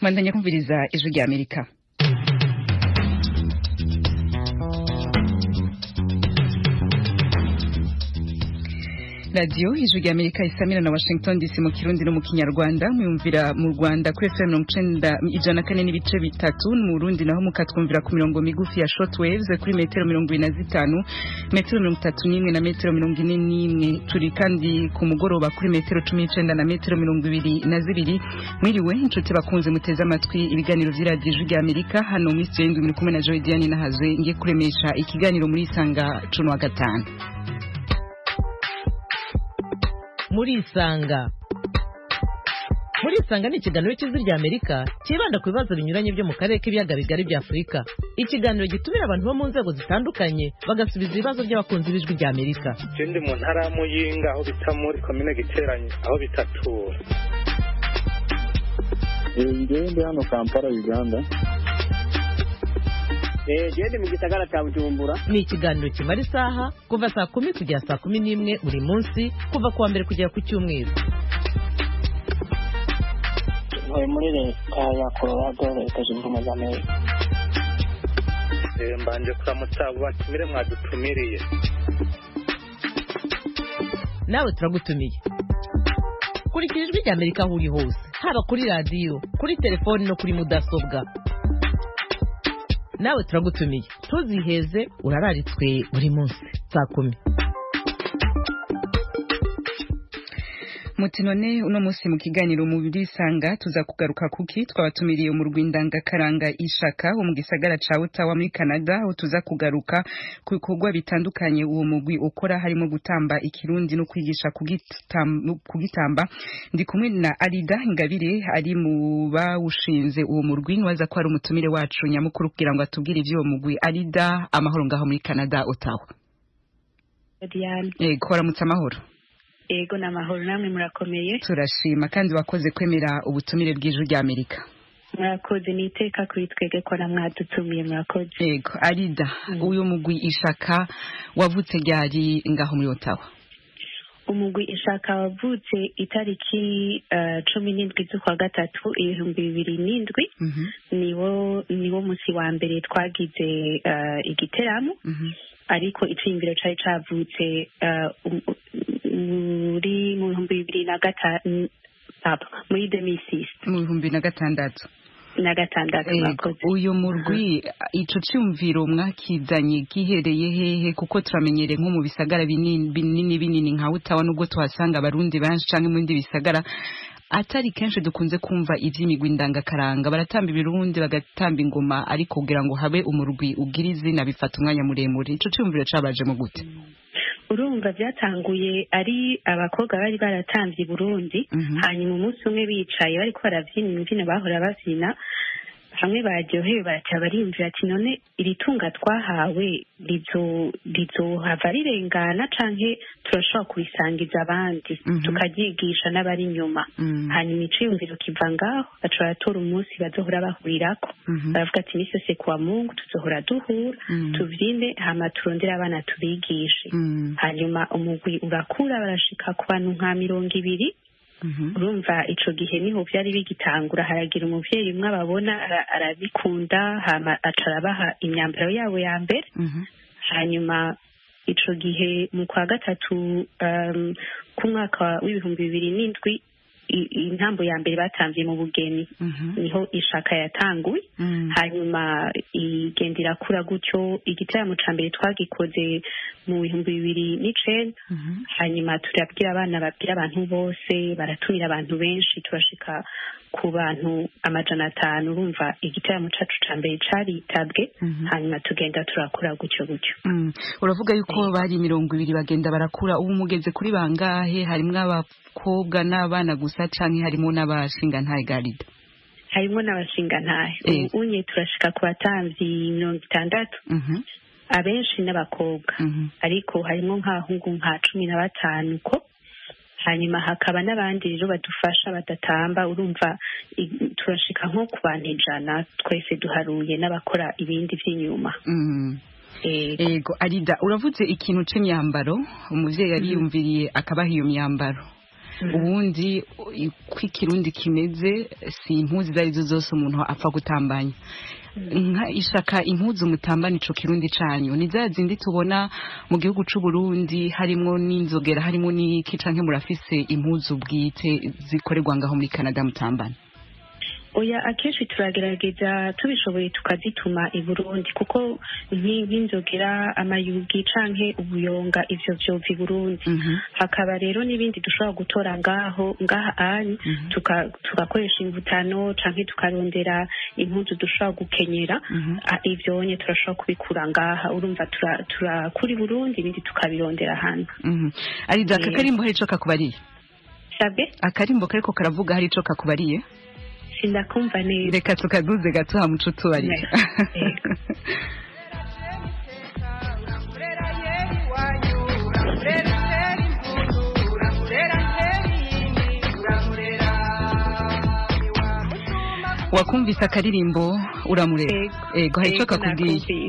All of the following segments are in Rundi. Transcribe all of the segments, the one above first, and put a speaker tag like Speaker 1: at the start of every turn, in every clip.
Speaker 1: mwandanya kumviriza ijwi rya amerika radiyo ijwi rya amerika isamira na washington dc mu kirundi no mu kinyarwanda mwumvira mu rwanda kuri fm mirongo icenda ijana na kane n'ibice bitatu mu burundi naho mukatwumvira ku mirongo migufi ya short waves kuri metero mirongo ine na zitanu metero mirongo itatu n'imwe na metero mirongo ine n'imwe turi kandi ku mugoroba kuri metero cumi n'icenda na metero mirongo ibiri na zibiri mwiriwe inshuti bakunze muteze amatwi ibiganiro vy'iradiyo ijwi rya amerika hano muri studio y'indwi muri kumwe na joy diane nahazwe ngiye kuremesha ikiganiro muri isanga cuno wa gatanu
Speaker 2: murisanga murisanga ni ikiganiro cy'ijwi rya amerika cyibanda ku bibazo binyuranye byo mu karere k'ibiyaga bigari bya afurika ikiganiro gitumira abantu bo mu nzego zitandukanye bagasubiza ibibazo by'abakunzi b'ijwi rya amerika
Speaker 3: je ndi mu ntara ya muyinga aho bita muri komine giteranyi aho bitatura
Speaker 4: ngewe ndi hano kampala uganda
Speaker 5: gende mu gisagara cya bujumbura
Speaker 2: ni ikiganiro kimara isaha kuva saa kumi kugera saa kumi n'imwe buri munsi kuva ku wa mbere kugera ku cyumweru
Speaker 5: ntuye muri leta ya colorado leta zunze ubumwe za amerika
Speaker 3: Eh, mbanje kuramutsa abo batumire mwadutumiriye
Speaker 2: nawe turagutumiye kurikira ijwi rya amerika aho uri hose haba kuri radiyo kuri telefoni no kuri mudasobwa nawe turagutumiye ntuziheze urararitswe buri munsi saa kumi
Speaker 1: muti none uno munsi mu kiganiro mu birisanga tuza kugaruka kuki twabatumiriye mu rwindangakaranga ishaka wo mu gisagara ca Ottawa muri Canada aho tuza kugaruka ku bikorwa bitandukanye uwo mugwi ukora harimo gutamba ikirundi no kwigisha kugitam- kugitamba ndi kumwe na Arida Ingabire ari mu bawushinze uwo murwi niwaza ko ari umutumire wacu nyamukuru kugira ngo atubwire ivy'uwo mugwi Arida amahoro ngaho muri Canada Ottawa
Speaker 6: Diane
Speaker 1: eh koramutse amahoro
Speaker 6: ego ni amahoro namwe murakomeye
Speaker 1: turashima kandi wakoze kwemera ubutumire bw'ijwi rya Amerika
Speaker 6: murakoze ni iteka kuri twebwe ko na mwadutumiye murakoze
Speaker 1: yego arida
Speaker 6: Mm.
Speaker 1: uyu mugwi ishaka wavutse ryari ngaho muri Ottawa
Speaker 6: umugwi ishaka wavutse itariki eh, cumi n'indwi z'ukwa gatatu ibihumbi bibiri n'indwi
Speaker 1: Mhm,
Speaker 6: niwo niwo munsi wa mbere twagize eh, igiteramo
Speaker 1: mhm,
Speaker 6: ariko iciyumviro cari cavutse eh, um- muri mu bihumbi bibiri na gatanu pardon, muri demisisi
Speaker 1: mu bihumbi na gatandatu
Speaker 6: na gatandatu
Speaker 1: Yego,
Speaker 6: mwakoze
Speaker 1: uyu murwi ico ciyumviro mwakizanye gihereye hehe kuko turamenyereye nko mu bisagara binini binini binini nka Ottawa nubwo tuhasanga abarundi benshi canke mu bindi bisagara atari kenshi dukunze kumva ivy'imigwi ndangakaranga baratamba ibirundi bagatamba ingoma ariko kugira ngo habe umurwi ugira izina bifata umwanya muremure ico ciyumviro cabajemo gute
Speaker 6: urumva byatanguye ari abakobwa bari baratamvye i burundi
Speaker 1: Mhm.
Speaker 6: hanyuma umunsi umwe bicaye bariko baravyina imbyino bahora bavyina hamwe baryohewe baraca barimvira ati none iri tunga twahawe rizo rizohava rirengana canke turashobora kurisangiza abandi
Speaker 1: Mhm.
Speaker 6: tukaryigisha n'abari inyuma
Speaker 1: Mm,
Speaker 6: hanyuma iciyumviro kiva ngaho baca baratora umunsi bazohora bahurirako
Speaker 1: mhm,
Speaker 6: baravuga ati misi yose kuwa mungu tuzohora duhura
Speaker 1: mm,
Speaker 6: tuvyine hama turondere abana tubigishe
Speaker 1: mm,
Speaker 6: hanyuma umugwi urakura barashika ku bantu nka mirongo ibiri
Speaker 1: mhm.
Speaker 6: urumva ico gihe niho vyari bigitangura haragira umuvyeyi umwe ababona ara- arabikunda hama aca arabaha imyambaro yabo ya mbere
Speaker 1: Mhm,
Speaker 6: hanyuma ico gihe mu kwa gatatu um, k'umwaka w'ibihumbi bibiri n'indwi i- intambo ya mbere batamvye mu bugeni
Speaker 1: mhm,
Speaker 6: niho ishaka yatanguye
Speaker 1: mm,
Speaker 6: hanyuma igenda irakura gutyo igitaramo ca mbere twagikoze mu bihumbi bibiri n'icenda
Speaker 1: mhm.
Speaker 6: hanyuma turabwira abana babwira abantu bose baratumira abantu benshi turashika ku bantu amajana atanu urumva igitaramo cacu ca mbere caritabwe
Speaker 1: Mhm.
Speaker 6: hanyuma tugenda turakura gutyo gutyo
Speaker 1: Mm. uravuga yuko bari mirongo ibiri bagenda barakura ubu mugeze kuri bangahe harimwo abakobwa n'abana gusa canke harimo n'abashingantahe garida
Speaker 6: harimwo n'abashingantahe
Speaker 1: Eh.
Speaker 6: ubu unye turashika ku batamvyi mirongo itandatu
Speaker 1: Mhm,
Speaker 6: abenshi n'abakobwa
Speaker 1: mhm,
Speaker 6: ariko harimo nk'abahungu nka cumi na batanu ko hanyuma hakaba n'abandi rero badufasha badatamba urumva i- turashika nko ku bantu ijana twese duharuye n'abakora ibindi vy'inyuma
Speaker 1: mm.
Speaker 6: Eh,
Speaker 1: ego arida uravuze ikintu c'imyambaro umuvyeyi yari yumviriye akabaha iyo myambaro ubundi uko ikirundi kimeze si impuzu izo arizo zose umuntu apfa gutambanya nka ishaka impuzu mutambana ico kirundi canyu ni za zindi tubona mu gihugu c'u Burundi harimwo n'inzogera harimo n'iki canke murafise impuzu bwite zikorerwa ngaho muri Canada mutambana
Speaker 6: oya akenshi turagerageza tubishoboye tukazituma i burundi kuko nki- nk'inzogera amayugi canke ubuyonga ivyo vyova i burundi
Speaker 1: Mhm.
Speaker 6: hakaba rero n'ibindi dushobora gutora ngaho ngaha anyu
Speaker 1: Mhm.
Speaker 6: tuka- tugakoresha imvutano canke tukarondera impuzu dushobora gukenyera
Speaker 1: Mhm.
Speaker 6: Ah, ivyo nye turashobora kubikura ngaha urumva tura- turakura i burundi ibindi tukabirondera hanze
Speaker 1: Mhm. Arida aka
Speaker 6: Yego.
Speaker 1: karimbo hari ico kakubariye
Speaker 6: sabe
Speaker 1: akarimbo kariko karavuga hari ico kakubariye
Speaker 6: sindakumva neza
Speaker 1: reka tukaduze gato ha muco tubarire
Speaker 6: Yego.
Speaker 1: wakumvise akaririmbo uramurera
Speaker 6: Yego.
Speaker 1: ego hari ico
Speaker 6: Yego,
Speaker 1: kakubwiye
Speaker 6: nakumvise.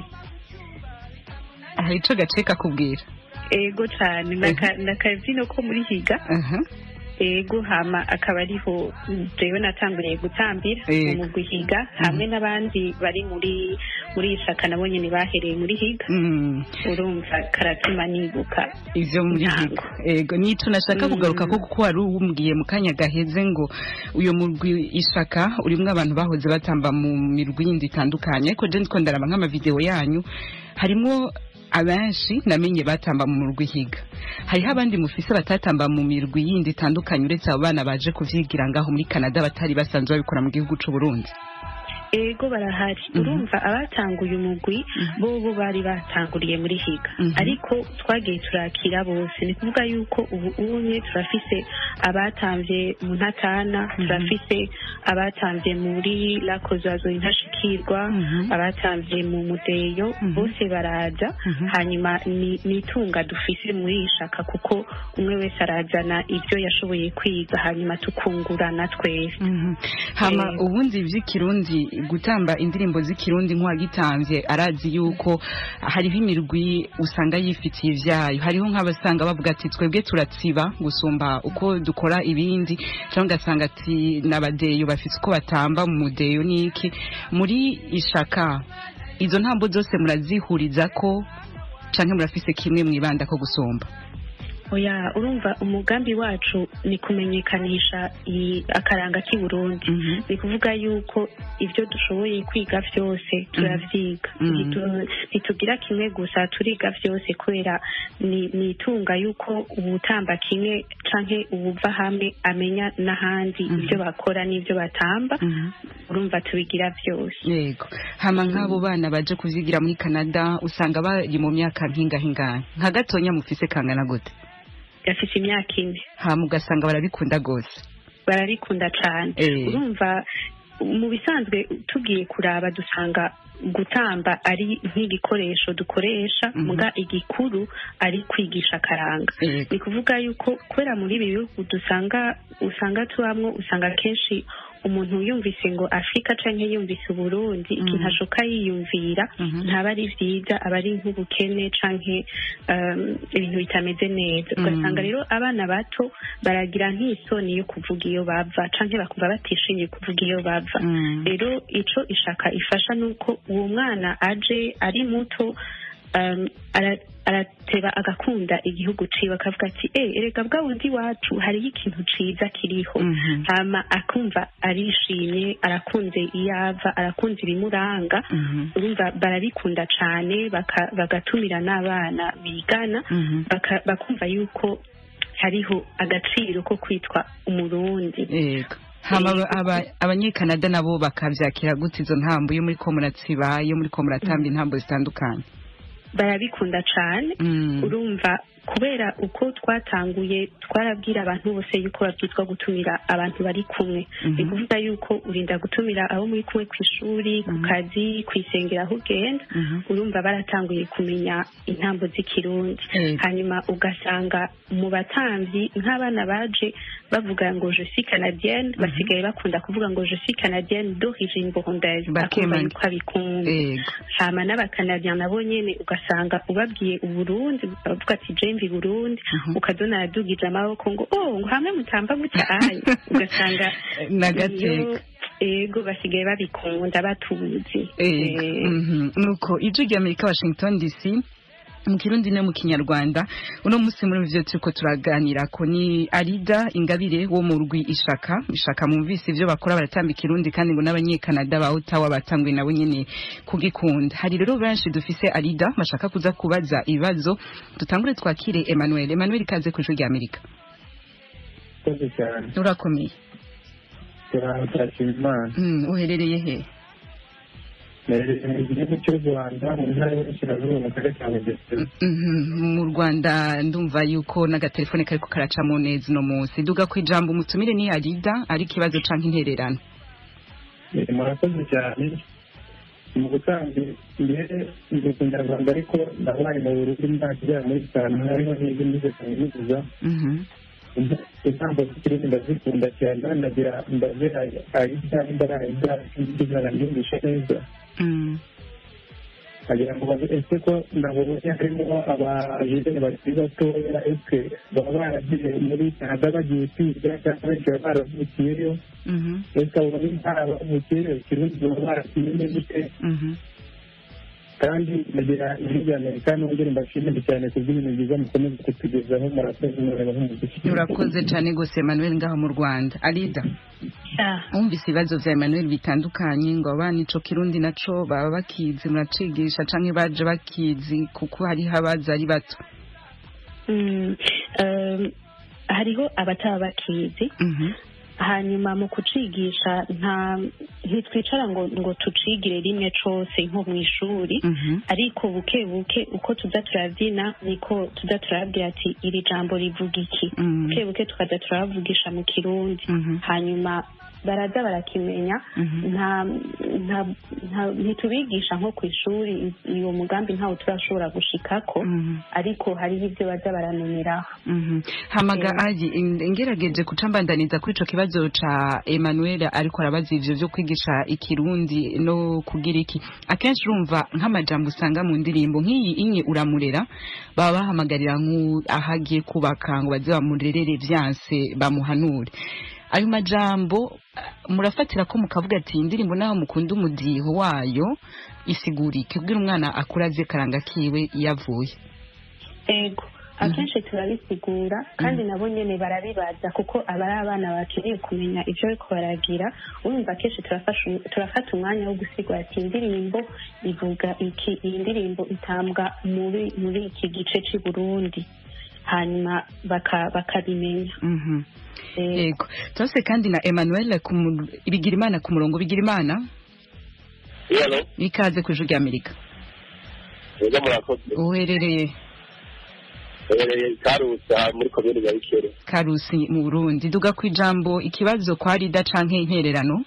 Speaker 1: hari ico gace kakubwira
Speaker 6: ego cane Naka- nakavyino ko muri higa
Speaker 1: aha
Speaker 6: ego hama akaba ariho jewe natanguriye gutambira
Speaker 1: Yego.
Speaker 6: mu mugwi higa hamwe n'abandi bari muri muri ishaka nabo nyene bahereye muri higa
Speaker 1: Mm.
Speaker 6: urumva karatuma nibuka
Speaker 1: ivyo muri
Speaker 6: Ntango.
Speaker 1: higo ego nico nashaka
Speaker 6: Mm.
Speaker 1: kugaruka ko kuko wari uwumbwiye mu kanya gaheze ngo uyo murwi ishaka urimwo abantu bahoze batamba mu mirwi yindi itandukanye ariko je ndiko ndaraba nk'amavideo yanyu harimwo abenshi namenye batamba mu murwi higa hariho abandi mufise batatamba mu mirwi yindi itandukanye uretse abo bana baje kuvyigira ngaho muri Canada batari basanzwe babikora mu gihugu c'u Burundi
Speaker 6: ego barahari
Speaker 1: Mhm.
Speaker 6: urumva abatanguye umugwi bo bo bari batanguriye muri higa
Speaker 1: Mhm.
Speaker 6: ariko twagiye turakira bose ni kuvuga yuko ubu unye turafise abatamvye mu ntatana turafise abatamvye muri lakozazo intashikirwa
Speaker 1: Mhm.
Speaker 6: abatamvye mu mudeyo
Speaker 1: Mhm.
Speaker 6: bose baraza
Speaker 1: Mhm.
Speaker 6: hanyuma ni ni itunga dufise muri iyi shaka kuko umwe wese arazana ibyo yashoboye kwiga hanyuma tukungurana twese
Speaker 1: Mhm. hama
Speaker 6: Yego.
Speaker 1: ubundi vy'ikirundi gutamba indirimbo z'ikirundi nk'uwagitamvye arazi yuko hariho imirwi usanga yifitiye ivyayo hariho nk'abasanga bavuga ati twebwe turatsiba gusumba uko dukora ibindi cyangwa ugasanga ati n'abadeyo bafise uko batamba mu mudeyo n'iki muri ishaka izo ntambo zose murazihuriza ko canke murafise kimwe mwibanda ko gusumba
Speaker 6: oya urumva umugambi wacu ni kumenyekanisha iyi- akaranga k'i burundi
Speaker 1: Mhm.
Speaker 6: ni kuvuga yuko ibyo dushoboye kwiga byose turavyiga
Speaker 1: Mhm.
Speaker 6: Ntitu- ntitugira kimwe gusa turiga byose kubera ni ni itunga yuko ubutamba kimwe canke ubuva hamwe amenya n'ahandi
Speaker 1: Mhm.
Speaker 6: ibyo bakora n'ibyo batamba
Speaker 1: Mhm.
Speaker 6: urumva tubigira byose
Speaker 1: yego hama nk'abo bana baje kuvyigira muri canada usanga bari mu myaka nk'ingahe nka gatonya mufise kangana gute
Speaker 6: gafise imyaka ine
Speaker 1: hama ugasanga barabikunda gose
Speaker 6: barabikunda cane
Speaker 1: Eh.
Speaker 6: urumva mu bisanzwe tugiye kuraba dusanga gutamba ari nk'igikoresho dukoresha
Speaker 1: Mhm.
Speaker 6: muga igikuru ari kwigisha akaranga
Speaker 1: Yego.
Speaker 6: ni kuvuga yuko kubera muri ibi bihugu dusanga usanga tubamwo usanga kenshi umuntu yumvise ngo afurika canke yumvise uburundi ikintu ashoka yiyumvira
Speaker 1: Mhm.
Speaker 6: ntaba ari vyiza aba ari nk'ubukene canke um, ibintu bitameze neza
Speaker 1: Mhm.
Speaker 6: ugasanga rero abana bato baragira nk'isoni yo kuvuga iyo bava canke bakumva batishimiye kuvuga iyo bava
Speaker 1: Mm.
Speaker 6: rero ico ishaka ifasha nuko uwo mwana aje ari muto um, ara- arateba agakunda igihugu ciwe akavuga ati eh erega bwa bundi wacu hariho ikintu ciza kiriho
Speaker 1: Mhm.
Speaker 6: hama akumva arishimye arakunze iyava arakunze ibimuranga
Speaker 1: Mhm.
Speaker 6: urumva barabikunda cane baka- bagatumira n'abana bigana
Speaker 1: Mhm.
Speaker 6: baka- bakumva yuko hariho agaciro ko kwitwa umurundi
Speaker 1: yego hama aba- aba- abanyekanada nabo bakavyakira gute izo ntambo iyo muriko muratsiba iyo muriko muratamba intambo zitandukanye
Speaker 6: barabikunda cane
Speaker 1: Mm.
Speaker 6: urumva kubera uko twatanguye twarabwira abantu bose yuko babyitwa gutumira abantu bari kumwe
Speaker 1: Mhm.
Speaker 6: ni kuvuga yuko urinda gutumira abo muri kumwe ku ishuri ku kazi ku isengero aho ugenda
Speaker 1: Mhm.
Speaker 6: urumva baratanguye kumenya intambo z'ikirundi
Speaker 1: Yego.
Speaker 6: hanyuma ugasanga mu batamvyi nk'abana baje bavuga ngo je suis canadienne basigaye bakunda kuvuga ngo je suis canadienne d'origine burundaise akumva
Speaker 1: Bakemanga.
Speaker 6: yuko abikunda
Speaker 1: yego
Speaker 6: hama n'abakanadiya nabo nyene ugasanga ubabwiye uburundi bavuga ati je mvi burundi ukazona aradugije amaboko ngo oh ngo hamwe mutamba mutahanye ugasanga
Speaker 1: n'agateka
Speaker 6: ego basigaye babikunda batuzi
Speaker 1: Ego, mhm. nuko ijwi rya amerika washington dc mu kirundi no mu kinyarwanda uno munsi muri ivyo turiko turaganira ko ni arida ingabire wo mu rwi ishaka ishaka mumvise ivyo bakora baratamba ikirundi kandi ngo n'abanyekanada ba otawa batanguye nabo nyene kugikunda hari rero benshi dufise arida bashaka kuza kubaza ibibazo dutangure twakire emmanuel emmanuel ikaze ku ijwi rya amerika
Speaker 4: Murakoze cyane
Speaker 1: urakomeye
Speaker 4: turashima imana
Speaker 1: Mm, uherereye he
Speaker 4: Nerereye mu gihugu cy'u rwanda mu ntara y'uburasirazuba mu karere ka bugesera
Speaker 1: Mhm, mu rwanda ndumva yuko n'agatelefone kariko karacamo neza uno munsi duga ku ijambo umutumire ni arida ari ikibazo canke intererano
Speaker 4: Eh, murakoze cyane mu gutanga mbere ndi ku nyarwanda ariko nabaye mu burundi imyaka igera muri itanu hariho n'ibyo nize kaminuza
Speaker 1: Mhm,
Speaker 4: intambo z'ikirundi ndazikunda cyane ndagira ndazira arida imbara arida izana ryumvishe neza
Speaker 1: mm,
Speaker 4: agira ngo baze ese ko nabonye harimo abajene bakiri batoya ese baba baragiye muri canada bagiye kwiga cyangwa benshi baba baravukiyeyo
Speaker 1: mhm,
Speaker 4: ese abo bari baravukiyeyo ikirundi baba barakimenye gute
Speaker 1: mhm.
Speaker 4: kandi ndagira ijwi rya amerika n'ubugeni mbashimire cyane ku bw'ibintu byiza mukomeza kutugezaho murakoze mureba nk'umuziki
Speaker 1: urakoze cane gose emmanuel ngaho mu rwanda arida
Speaker 6: Ah,
Speaker 1: wumvise ibibazo vya emmanuel bitandukanye ngo abana ico kirundi naco baba bakizi muracigisha canke baje bakizi kuko hariho abaza ari bato
Speaker 6: mm, um, hariho abataba bakizi
Speaker 1: Mhm,
Speaker 6: hanyuma mu kucigisha nta ntitwicara ngo ngo tucigire rimwe cose nko mu ishuri
Speaker 1: mhm,
Speaker 6: ariko buke buke uko tuza turabyina niko tuza turabwira ati iri jambo rivuga iki
Speaker 1: mhm,
Speaker 6: buke buke tukaza turabavugisha mu kirundi
Speaker 1: mhm,
Speaker 6: hanyuma baraza barakimenya
Speaker 1: mhm.
Speaker 6: nta nta nta- ntitubigisha nko ku ishuri uwo mugambi ntawo turashobora gushikako
Speaker 1: Mhm.
Speaker 6: ariko hariho ibyo baza baramenyeraho
Speaker 1: Mhm. hamaga
Speaker 6: Eh.
Speaker 1: aji in- ngerageje kuca mbandaniza kuri ico kibazo ca Emmanuel ariko arabaza ivyo vyo kwigisha ikirundi no kugira iki akenshi urumva nk'amajambo usanga mu ndirimbo nk'iyi inye uramurera baba bahamagarira nk'u ahagiye kubaka ngo baze bamurerere vyanse bamuhanure ayo majambo eh, murafatira ko mukavuga ati indirimbo naho mukunda umudiho wayo isigura iki kubwira umwana akura azi karanga kiwe yavuye
Speaker 6: ego akenshi turabisigura kandi nabo nyene barabibaza kuko aba ari abana bakeneye kumenya ivyo bariko baragira urumva akenshi turafasha- turafata umwanya wo gusigura ati indirimbo ivuga iki iyi ndirimbo itambwa muri muri iki gice c'i burundi hanyuma baka- bakabimenya
Speaker 1: Mhm.
Speaker 6: Eh,
Speaker 1: yego turase kandi na emmanuel ku mu- bigirimana ku murongo bigirimana
Speaker 7: Halo,
Speaker 1: ikaze ku ijwi ry'amerika
Speaker 7: ego murakoze.
Speaker 1: uherereye
Speaker 7: Ehereye Karusa muri komine ya Bikere.
Speaker 1: karusi mu burundi duga ku ijambo ikibazo kwa rida canke intererano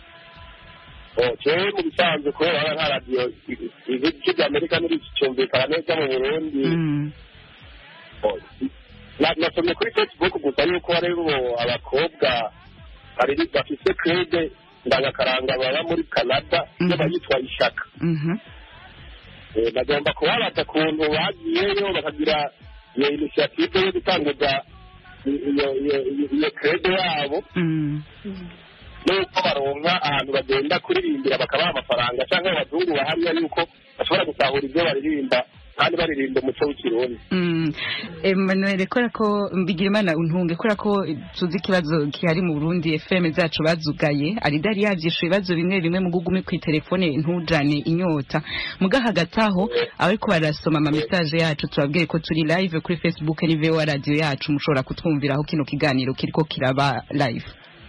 Speaker 7: Oh, jewe mu bisanzwe kubera aba nka radiyo ibice bya Amerika ntibicyumvikana neza mu Burundi.
Speaker 1: Mm,
Speaker 7: Oh, na- Nasomye kuri Facebook gusa yuko hariho abakobwa bari bafise krede ndangakaranga baba muri Canada
Speaker 1: Mhm.
Speaker 7: iyo bayitwa ishaka.
Speaker 1: mhm,
Speaker 7: Eh, bagomba kubabaza ukuntu bagiyeyo bakagira iyo inisiyative yo gutanguza i- iyo iyo- iyo- iyo krede yabo
Speaker 1: mm,
Speaker 7: nuko baronka ahantu bagenda kuririmbira bakabaha amafaranga cyangwa abazungu bahamya yuko bashobora gutahura ibyo baririmba kandi baririmba umuco w'ikirundi
Speaker 1: mm. emmanuel kubera ko bigirimana untunge kubera ko tuzi ikibazo gihari mu burundi fm zacu bazugaye arida yari yavyishuye ibibazo bimwe bimwe mu gugume kw'iterefone ntujane inyota muga hagati aho abariko barasoma ama message yacu tubabwiye ko turi live kuri facebook ni voa radio yacu mushobora kutwumviraho kino kiganiro kiriko kiraba live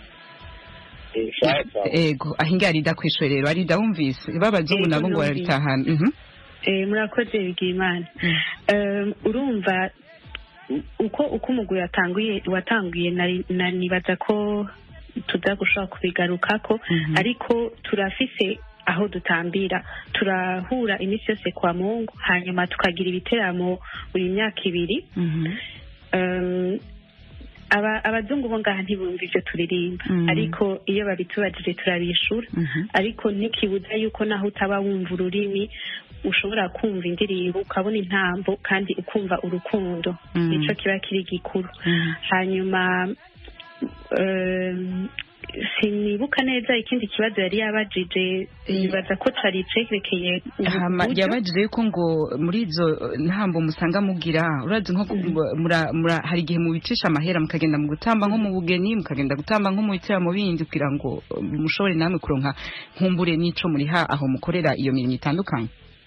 Speaker 7: sawa sawa
Speaker 1: ego ahinga arida kw'ishure rero arida wumvise babazungu
Speaker 6: Ego,
Speaker 1: nabo ngo
Speaker 6: numvise.
Speaker 1: barabitahana mhm
Speaker 6: eh, murakoze bigimana um, urumva uko uko umugwi yatanguye watanguye nari- nari- nibaza ko tuza gushobora kubigarukako
Speaker 1: Mhm.
Speaker 6: ariko turafise aho dutambira turahura iminsi yose kwa mungu hanyuma tukagira ibiteramo buri myaka ibiri
Speaker 1: mhm
Speaker 6: um, aba- abazungu bo ngaha ntibumva ivyo turirimba
Speaker 1: Mm.
Speaker 6: ariko iyo babitubajije turabishura
Speaker 1: mhm
Speaker 6: ariko ntikibuza yuko naho utaba wumva ururimi ushobora kumva indirimbo ukabona intambo kandi ukumva urukundo
Speaker 1: Mm.
Speaker 6: nicyo kiba kiri gikuru
Speaker 1: Mhm.
Speaker 6: hanyuma em, sinibuka neza ikindi kibazo yari yabajije bibaza ko cari cerekeye
Speaker 1: hama
Speaker 6: uburyo.
Speaker 1: yabajije yuko ngo muri izo eh, ntambo musanga mugira urazi nko ku- mura- mura- hari igihe mubicisha amahera mukagenda mu gutamba nko mu bugeni mukagenda gutamba nko mu bitaramo bindi kugira ngo eh, mushobore namwe kuronka nkumbure n'ico muriha aho mukorera iyo mirimo itandukanye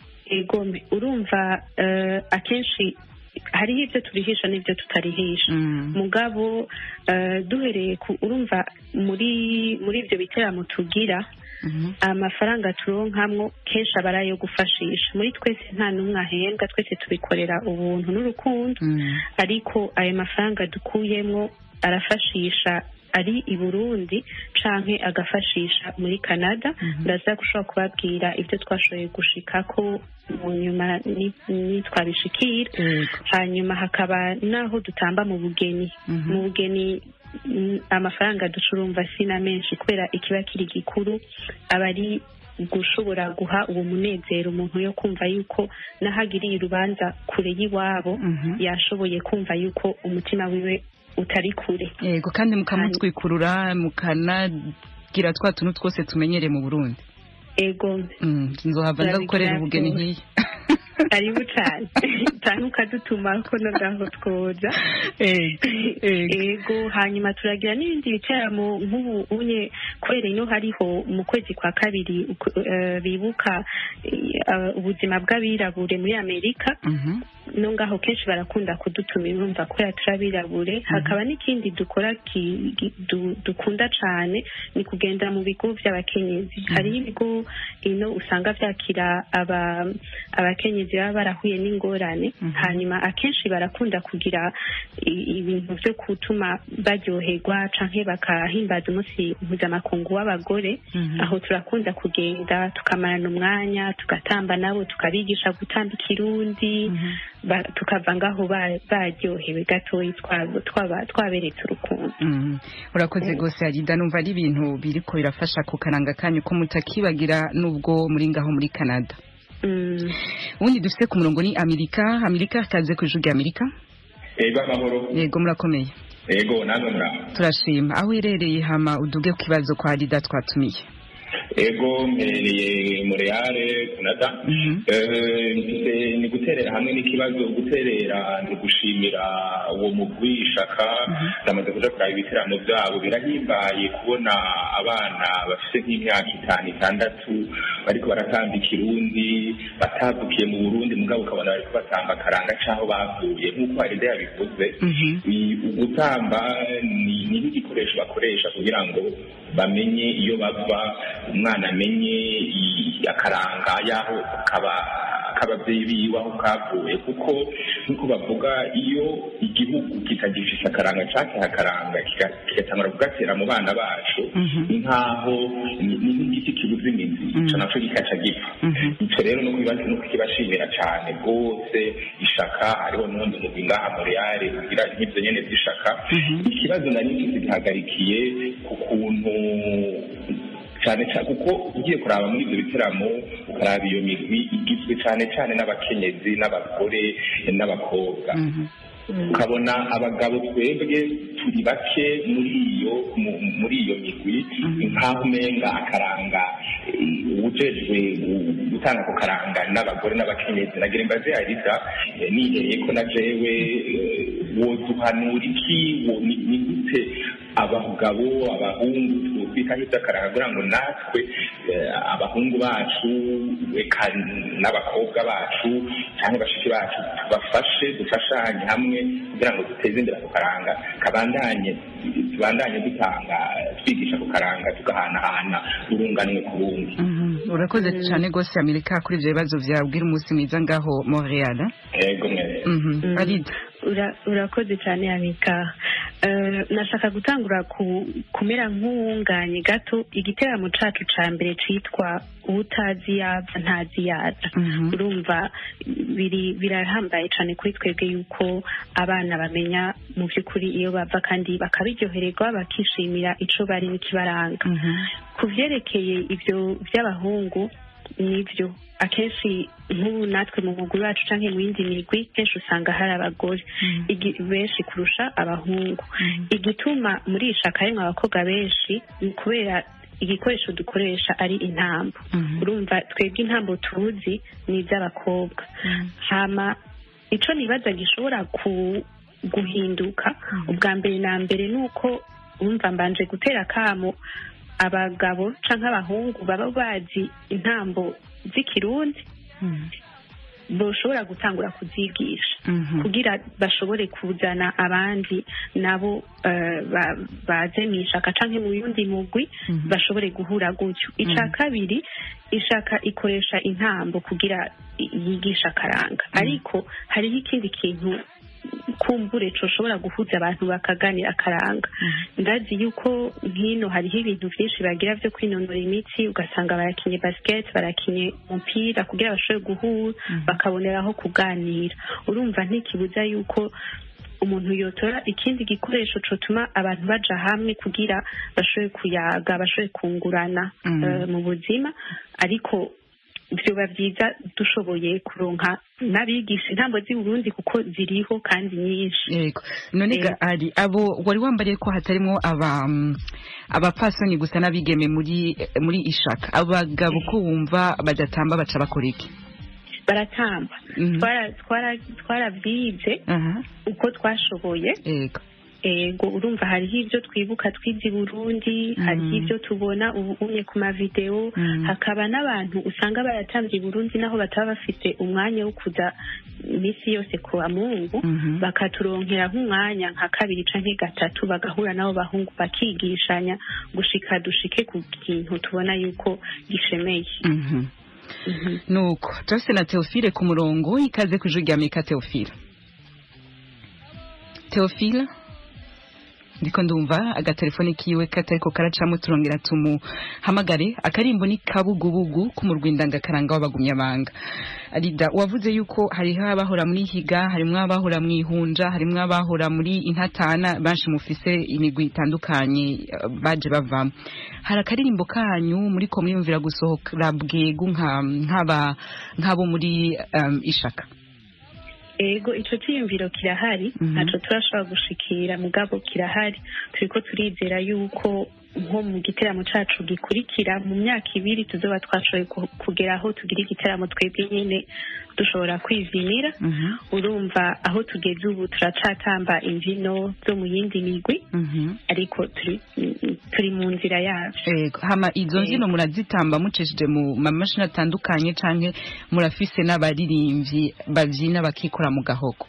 Speaker 6: ego mbe, urumva eh, akenshi hariho ibyo turihisha n'ibyo tutarihisha
Speaker 1: Mm.
Speaker 6: mugabo eh, duhereye ku urumva muri muri ibyo biteramo tugira
Speaker 1: Mhm.
Speaker 6: amafaranga turonkamwo kenshi aba ari ayo gufashisha muri twese nta n'umwe ahembwa twese tubikorera ubuntu n'urukundo
Speaker 1: Mm.
Speaker 6: ariko ayo mafaranga dukuyemwo arafashisha ari i burundi canke agafashisha muri canada ndaza gushobora kubabwira ibyo twashoboye gushikako mu nyuma ni- nitwabishikira
Speaker 1: Yego.
Speaker 6: hanyuma hakaba n'aho dutamba mu bugeni
Speaker 1: Mhm.
Speaker 6: mu bugeni mm, amafaranga ducurumva si na menshi kubera ikiba kiri gikuru aba ari gushobora guha uwo munezero umuntu yo kumva yuko n'ahagiriye urubanza kure y'iwabo
Speaker 1: Mhm.
Speaker 6: yashoboye kumva yuko umutima wiwe utari kure
Speaker 1: yego kandi mukamutwikurura mukanagira twa tuntu twose tumenyereye mu burundi
Speaker 6: ego
Speaker 1: Mm, nzohava nza gukorera ubugeni nk'iyi
Speaker 6: karibu cyane cyane ukadutuma ko no ngaho twoza
Speaker 1: Yego, yego.
Speaker 6: ego hanyuma turagira n'ibindi bitaramo nk'ubu unye kubera ino hariho mu kwezi kwa kabiri uku- eh, bibuka eh, ubuzima bw'abirabure muri amerika
Speaker 1: Mhm.
Speaker 6: no ngaho kenshi barakunda kudutumira urumva kubera turabirabure hakaba n'ikindi dukora ki- ki- du- dukunda cyane ni kugenda mu bigo by'abakenyezi hariho ibigo ino usanga byakira aba- abakenyezi baba barahuye n'ingorane hanyuma akenshi barakunda kugira i- ibintu byo gutuma baryoherwa canke bakahimbaza umunsi mpuzamakungu w'abagore
Speaker 1: Mhm.
Speaker 6: aho turakunda kugenda tukamarana umwanya tugatamba nabo tukabigisha gutamba ikirundi ba- tukava ngaho ba- baryohewe gatoyi twaba- twaba- twaberetse urukundo
Speaker 1: Mm. urakoze rwose arida numva ari ibintu biriko birafasha ku karanga kanyu ko mutakibagira nubwo muri ngaho muri canada
Speaker 6: Mm.
Speaker 1: ubundi dufite ku murongo ni amerika amerika kaze ku ijwi rya amerika
Speaker 7: yego amahoro
Speaker 1: yego murakomeye
Speaker 7: yego namwe muraho
Speaker 1: turashima aho uherereye hama uduge ku kibazo kwa arida twatumiye
Speaker 7: ego mperereye Montreal Canada
Speaker 1: Mhm.
Speaker 7: Eh, mfise ni guterera hamwe n'ikibazo guterera ni gushimira uwo mugwi ishaka ndamaze kuja kuraba ibiteramo vyabo birahimbaye kubona abana bafise nk'imyaka itanu itandatu bariko baratamba ikirundi batavukiye mu burundi mugabo ukabona bariko batamba akaranga c'aho bavuye nk'uko haride yabivuze
Speaker 1: Mhm.
Speaker 7: I- ugutamba ni ni nk'igikoresho bakoresha kugira ngo bamenye iyo bava umwana amenye i- akaranga y'aho kaba k'ababyeyi biwe aho kavuye kuko nk'uko bavuga iyo igihugu kitagifise akaranga cakiha akaranga kiga- kigatangura kugatera mu bana bacu
Speaker 1: Mhm.
Speaker 7: ni nk'aho ni ni nk'igiti kibuze imizi ico naco gikaca gipfa
Speaker 1: Mhm.
Speaker 7: ico rero no kubibaza no kukibashimira cane rwose ishaka hariho n'ubundi mugwi ngaha Montreal ugira nk'ivyo nyene vy'ishaka ikibazo nari mfise gihagarikiye ku kuntu cyane cyane kuko ugiye kuraba muri ibyo biteramo ukaraba iyo migwi igizwe cyane cyane n'abakenyezi n'abagore n'abakobwa
Speaker 1: Mhm.
Speaker 7: ukabona abagabo twebwe turi bake muri iyo mu- muri iyo migwi nk'aho umenga akaranga eh, uwujejwe gu- gutanga ako karanga n'abagore n'abakenyezi nagira imbaze yarida eh, nihereye ko na jewe eh, woduhanura iki wo- ni ni gute abagabo abahungu twitaho iby'akaranga kugira ngo natwe eh, abahungu bacu eka n'abakobwa bacu cyangwa bashiki bacu tubafashe dufashanye hamwe kugira ngo duteze imbere ako karanga kabandanye tubandanye dutanga twigisha ako karanga tugahanahana urunganwe ku rundi
Speaker 1: Mhm. urakoze cyane rwose amerika kuri ibyo bibazo byawe bwira umunsi mwiza ngaho montreal
Speaker 7: yego mwese
Speaker 1: Mhm. arida
Speaker 6: Ura- urakoze cyane amika Eh, nashaka gutangura ku- kumera nk'uwunganye gato igiteramo cacu ca mbere citwa utazi yaza ntazi yaza
Speaker 1: Mhm.
Speaker 6: urumva biri birahambaye cyane kuri twebwe yuko abana bamenya mu by'ukuri iyo bava kandi bakabiryohererwa bakishimira ico bari n'ikibaranga
Speaker 1: Mhm.
Speaker 6: ku vyerekeye ibyo by'abahungu nibyo akenshi nk'ubu natwe mu mugwi wacu cyangwa mu yindi migwi kenshi usanga hari abagore igi- benshi kurusha abahungu igituma muri iyi shaka harimwo abakobwa benshi ni kubera igikoresho dukoresha ari intambo urumva twebwe intambo tuzi ni iz'abakobwa hama ico nibaza gishobora ku guhinduka ubwa mbere na mbere ni uko wumva mbanje gutera akamo abagabo canke abahungu baba bazi intambo z'ikirundi boshobora gutangura kuzigisha kugira bashobore kuzana abandi nabo eh, ba- baze mu ishaka canke mu yundi mugwi bashobore guhura gutyo ica kabiri ishaka ikoresha intambo kugira i- yigisha akaranga ariko hariho ikindi kintu kumbure coshobora guhuza abantu bakaganira akaranga ndazi yuko nkino hariho ibintu vyinshi bagira vyo kwinonora imitsi ugasanga barakinye basket barakinye umupira kugira bashobore guhura bakaboneraho kuganira urumva ntikibuza yuko umuntu yotora ikindi gikoresho cotuma abantu baja hamwe kugira bashobore kuyaga bashobore kungurana
Speaker 1: Mm.
Speaker 6: eh, mu buzima ariko vyoba vyiza dushoboye kuronka n'abigisha intambo z'i Burundi kuko ziriho kandi nyinshi
Speaker 1: yego none ga ari abo wari wambariye ko hatarimwo aba mm, abapfasoni gusa n'abigeme muri muri ishaka abagabo ko wumva badatamba baca bakora iki
Speaker 6: baratamba
Speaker 1: Mhm.
Speaker 6: Twara- twara- twaravyize
Speaker 1: aha
Speaker 6: uko twashoboye
Speaker 1: yego
Speaker 6: ego urumva hariho ibyo twibuka twize i burundi hariho ibyo tubona ubu unye ku mavideo
Speaker 1: Mhm.
Speaker 6: hakaba n'abantu usanga baratambye i burundi naho bataba bafite umwanya wo kuza iminsi yose ku bamungu
Speaker 1: Mhm.
Speaker 6: bakaturonkera nk'umwanya nka kabiri canke gatatu bagahura n'abo bahungu bakigishanya gushika dushike ku kintu tubona yuko gishemeye
Speaker 1: Mhm. nuko turase na Theophile ku murongo ikaze ku ijwi rya Amerika Theophile Theophile ndiko ndumva agatelefone kiwe katariko karacamo turongera tumuhamagare akarimbo ni kabugubugu k'umurwindanga karanga w'abagumyabanga arida wavuze yuko hariho abahora muri higa harimwo abahora mu ihunja harimwo abahora muri intatana benshi mufise imigwi itandukanye eh, baje bavamo hari akaririmbo kanyu muri ko mwiyumvira gusohokera bwegu nka nk'aba nk'abo muri um, ishaka
Speaker 6: ego ico ciyumviro kirahari
Speaker 1: Mhm.
Speaker 6: ntaco turashobora gushikira mugabo kirahari turiko turizera yuko nko mu giteramo cacu gikurikira mu myaka ibiri tuzoba twashoboye ku- kugera aho tugira igiteramo twebwe nyene dushobora kwivinira
Speaker 1: Mhm.
Speaker 6: urumva aho tugeze ubu turacatamba imvino zo mu yindi migwi
Speaker 1: Mhm.
Speaker 6: ariko turi turi mu nzira yavyo
Speaker 1: Ego, hama izo
Speaker 6: Ego.
Speaker 1: mbyino murazitamba mucishije mu mamashini atandukanye canke murafise n'abaririmbyi bavyina bakikora mu gahogo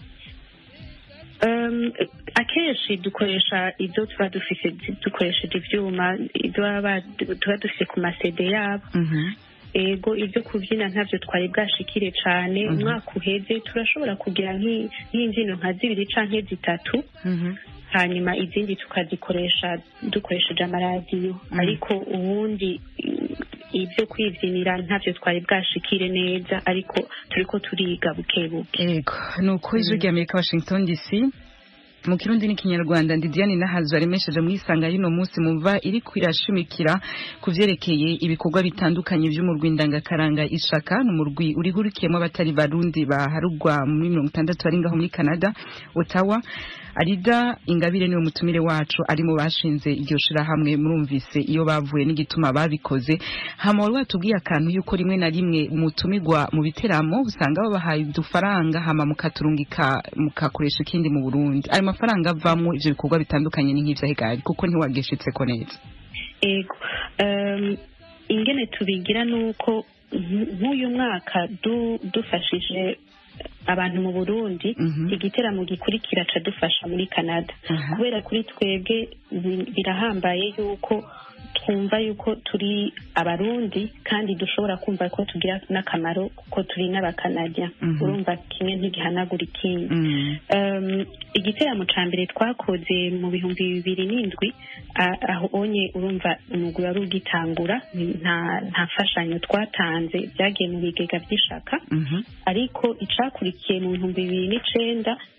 Speaker 6: Um, akenshi dukoresha ibyo tuba dufise dukoresheje ivyuma ibyo baba tuba dufise ku masede yabo
Speaker 1: Mhm.
Speaker 6: ego ibyo kubyina ntabyo twari bwashikire cane
Speaker 1: Mhm.
Speaker 6: umwaka uheze turashobora kugira nk'i- nk'imbyino nka zibiri canke zitatu
Speaker 1: Mhm.
Speaker 6: hanyuma izindi tukazikoresha dukoresheje amaradiyo ariko ubundi mm, ibyo kwibyinira ntabyo twari bwashikire neza ariko turiko turiga buke buke
Speaker 1: Ego, nuko ijwi rya Amerika Washington DC mu kirundi n'ikinyarwanda ndi Diane Nahazo aremesheje mu isanga y'uno munsi muva iri kwirashimikira ku vyerekeye ibikorwa bitandukanye vy'umurwi ndangakaranga ishaka n'umurwi urihurikiyemo abatari barundi baharugwa muri mirongo itandatu bari ngaho muri Canada Ottawa Arida Ingabire niwe mutumire wacu ari mu bashinze iryo shirahamwe murumvise iyo bavuye n'igituma babikoze hama wari watubwiye akantu yuko rimwe na rimwe mutumirwa mu biteramo usanga babahaye udufaranga hama mukaturungika mukakoresha ikindi mu Burundi ayo mafaranga avamwo ivyo bikorwa bitandukanye ni nk'ivyo hegari kuko ntiwageshitseko neza
Speaker 6: ego um, ingene tubigira nuko nk- nk'uyu mwaka du, dufashije abantu mu burundi
Speaker 1: Mhm.
Speaker 6: igiteramo gikurikira ca dufasha muri canada
Speaker 1: Aha.
Speaker 6: kubera kuri twebwe bi- birahambaye yuko twumva yuko turi abarundi kandi dushobora kumva ko tugira n'akamaro kuko turi n'abakanadya
Speaker 1: Mhm.
Speaker 6: urumva kimwe ntigihanagura ikindi
Speaker 1: Mm.
Speaker 6: um, igiteramo ca mbere twakoze mu bihumbi bibiri n'indwi a- aho onye urumva umugwi wari ugitangura ni- nta nta mfashanyo twatanze byagiye mu bigega by'ishaka
Speaker 1: Mhm.
Speaker 6: ariko icakurikiye mu bihumbi bibiri n'icenda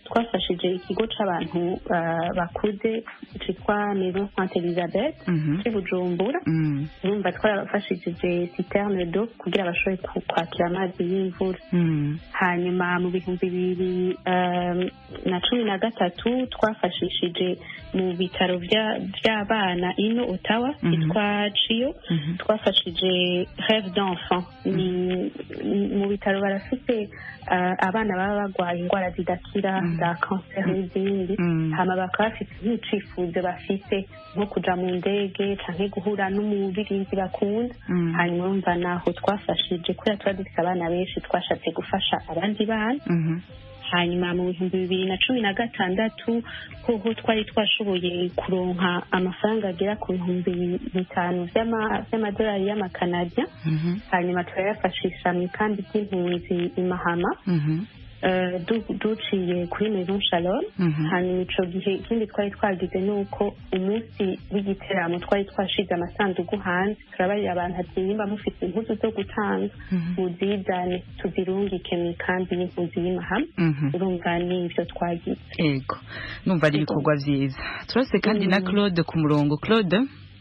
Speaker 6: twafashije ikigo c'abantu ah, bakuze citwa maison sainte elizabeth
Speaker 1: Mhm.
Speaker 6: c'i bujumbura
Speaker 1: Mm.
Speaker 6: urumva twarabafashije citerne do kugira bashobore ku- kwakira amazi y'imvura
Speaker 1: Mm.
Speaker 6: hanyuma mu bihumbi bibiri um, na cumi na gatatu twafashishije mu bitaro vya- vy'abana ino otawa
Speaker 1: Mhm.
Speaker 6: yitwa ciyo
Speaker 1: Mhm.
Speaker 6: twafashije reve d'enfant ni ni- mu bitaro barafite uh, abana baba barwaye indwara zidakira
Speaker 1: Mhm.
Speaker 6: za kanseri n'izindi
Speaker 1: Mm.
Speaker 6: hama bakaba bafite nk'icifuzo bafite nko kuja mu ndege canke guhura n'umubirinzi bakunda
Speaker 1: Mm.
Speaker 6: hanyuma urumva naho twafashije kubera tuba dufite abana benshi twashatse gufasha abandi bana
Speaker 1: Mhm.
Speaker 6: hanyuma mu bihumbi bibiri na cumi na gatandatu hoho twari twashoboye kuronka amafaranga agera ku bihumbi bitanu vy'ama- vy'amadolari y'amakanadiya
Speaker 1: Mhm.
Speaker 6: hanyuma turayafashisha mu ikambi ry'impunzi i mahama
Speaker 1: Mhm.
Speaker 6: eh, du- duciye kuri maison shalom
Speaker 1: Mhm.
Speaker 6: hanyuma ico gihe ikindi twari twagize ni uko umunsi w'igiteramo twari twashize amasanduku hanze turabarira abantu ati nimba mufite impuzu zo gutanga
Speaker 1: Mhm.
Speaker 6: muzizane tuzirungike mu ikambi y'impunzi y'imahama
Speaker 1: Mhm.
Speaker 6: urumva ni ivyo twagize
Speaker 1: Ego. Numva ari ibikorwa vyiza. Turase kandi na
Speaker 6: Mm.
Speaker 1: Claude ku murongo. Claude,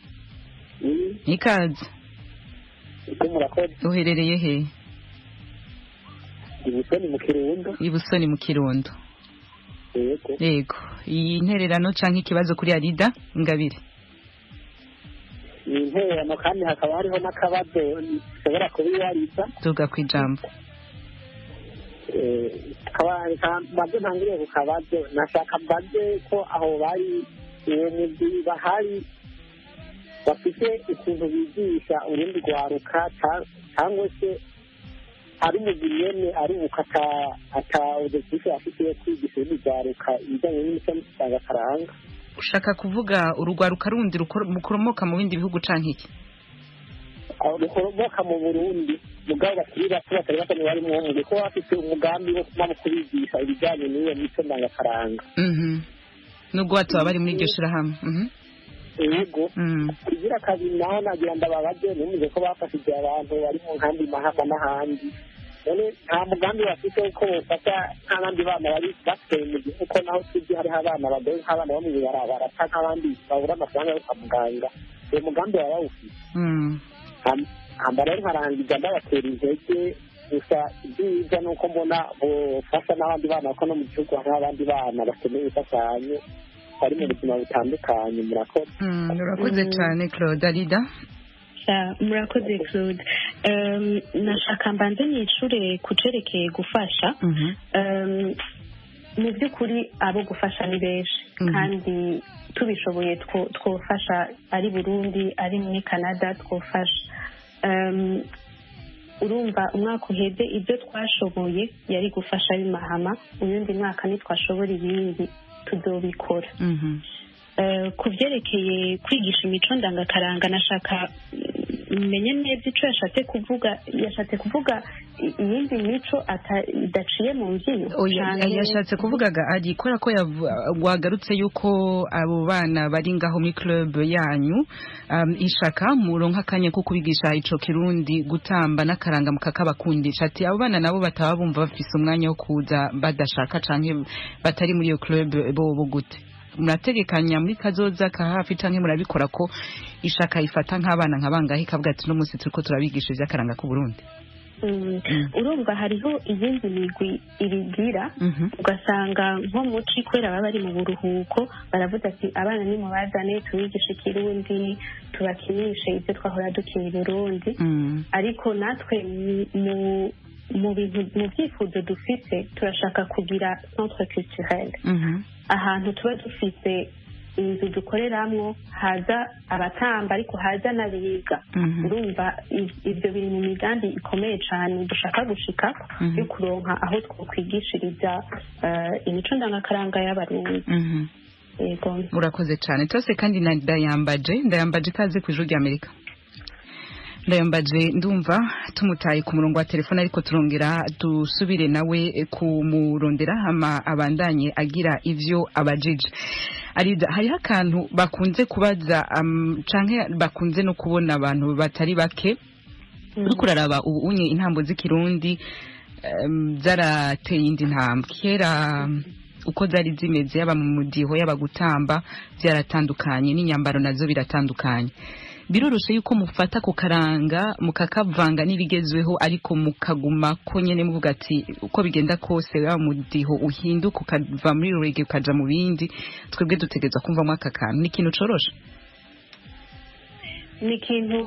Speaker 1: ikaze.
Speaker 4: icyo murakoze
Speaker 1: Uherereye he?
Speaker 4: ibusoni mu kirundo
Speaker 1: Ibusoni mu Kirundo.
Speaker 4: yego
Speaker 1: Yego. Iyi ntererano canke ikibazo kuri Arida Ingabire.
Speaker 4: ni intererano kandi hakaba hariho n'akabazo ushobora kubibariza
Speaker 1: Tuga kwijambo.
Speaker 4: mbaze ntangiriye ku kabazo nashaka mbaze ko aho bari uwo mugwi bahari bafite ukuntu bigisha urundi rwaruka ca- cyangwa se ari umugwi nyene arubuka ata ata objectif afite yo kwigisha urundi rwaruka ibijyanye n'imico ndangakaranga
Speaker 1: Ushaka kuvuga urugwaruka rundi rukor- mukoromoka mu bindi bihugu canke iki?
Speaker 4: aho rukoromoka mu burundi mugabo bakiri bato batari bato barimo umugwi ko bafite umugambi wo kuba mu kubigisha ibijyanye n'iyo mico ndangakaranga
Speaker 1: Mhm. Nubwo batoba bari muri iryo shirahamwe. Mhm.
Speaker 4: yego
Speaker 1: Mm.
Speaker 4: kugira kabiri naho nagira ndababaze numvise ko bafashije abantu bari mu nkambi mahama n'ahandi none nta mugambi bafite ko bofasha nk'abandi bana bari basigaye mu gihugu ko naho tuzi hariho abana bagoye nk'abana bo mu ibarabara canke nk'abandi babura amafaranga yo kwa muganga uwo mugambi baba bawufite
Speaker 1: Mm.
Speaker 4: Ham- hamba rero nkarangiza ndabatera intege gusa ibyiza ni uko mbona bofasha n'abandi bana kuko no mu gihugu hariho abandi bana bakeneye imfashanyo bari mu buzima butandukanye murakoze
Speaker 1: Mm. Urakoze
Speaker 6: Mhm.
Speaker 1: cane Claude Arida.
Speaker 6: Ja, murakoze claude um, nashaka mbanze nicure ku cerekeye gufasha
Speaker 1: Mhm.
Speaker 6: um, mu by'ukuri abo gufasha ni benshi
Speaker 1: Mhm.
Speaker 6: kandi tubishoboye two- twofasha ari burundi ari muri canada twofasha um, urumva umwaka uheze ibyo twashoboye yari gufasha b'imahama uyundi mwaka ntitwashobora ibindi tuzobikora
Speaker 1: Mhm.
Speaker 6: Eh, ku byerekeye kwigisha imico ndangakaranga nashaka mm, menye neza icyo yashatse kuvuga yashatse kuvuga i- iyindi mico ata- idaciye mu mbyino
Speaker 1: Oya,
Speaker 6: canke-
Speaker 1: yashatse kuvugaga ari kubera ko yavu- wagarutse yuko abo bana bari ngaho muri club yanyu um, ishaka muronka akanya ko kubigisha ico kirundi gutamba n'akaranga mukakabakundisha ati abo bana nabo bataba bumva bafise umwanya wo kuza badashaka canke batari muri iyo club bobo gute murategekanya muri kazoza ka hafi canke murabikora ko ishaka ifata nk'abana nkabangahe ikavuga ati no munsi turiko turabigisha ivy'akaranga k'u Burundi
Speaker 6: Mm.
Speaker 1: Mm.
Speaker 6: urumva hariho iyindi migwi ibigira
Speaker 1: Mhm.
Speaker 6: ugasanga nko muci kubera baba bari mu buruhuko baravuga ati abana nimubazane tubigishe ikirundi tubakinishe ibyo twahora dukina i burundi
Speaker 1: Mm.
Speaker 6: ariko natwe mu- mu mu bintu mu byifuzo dufite turashaka kugira centre culturel
Speaker 1: Mhm.
Speaker 6: ahantu tuba dufite inzu dukoreramwo haza abatamba ariko haza n'abiga
Speaker 1: Mhm.
Speaker 6: urumva i- ibyo biri mu migambi ikomeye cyane dushaka gushika
Speaker 1: Mhm.
Speaker 6: yo kuronka aho twokwigishiriza eh, imico ndangakaranga y'abarundi
Speaker 1: Mhm.
Speaker 6: yego
Speaker 1: murakoze cyane tose kandi na ndayambaje ndayambaje ikaze ku ijuru ry'amerika ndayambaje ndumva tumutaye ku murongo wa telefone ariko turongera dusubire nawe kumurondera hama abandanye agira ivyo abajije arida hariho akantu bakunze kubaza um, canke bakunze no kubona abantu batari bake uriko uraraba ubu unye intambo z'ikirundi em, zarateye indi ntambwe kera uko zari zimeze yaba mu mudiho yaba gutamba byaratandukanye n'inyambaro nazo biratandukanye biroroshe yuko mufata ku karanga mukakavanga n'ibigezweho ariko mukaguma ko nyene muvuga ati uko bigenda kose wa mudiho uhinduka ukava muri rege ukaja mu bindi twebwe dutegerezwa kumvamo aka kantu ni ikintu coroshe
Speaker 6: ni ikintu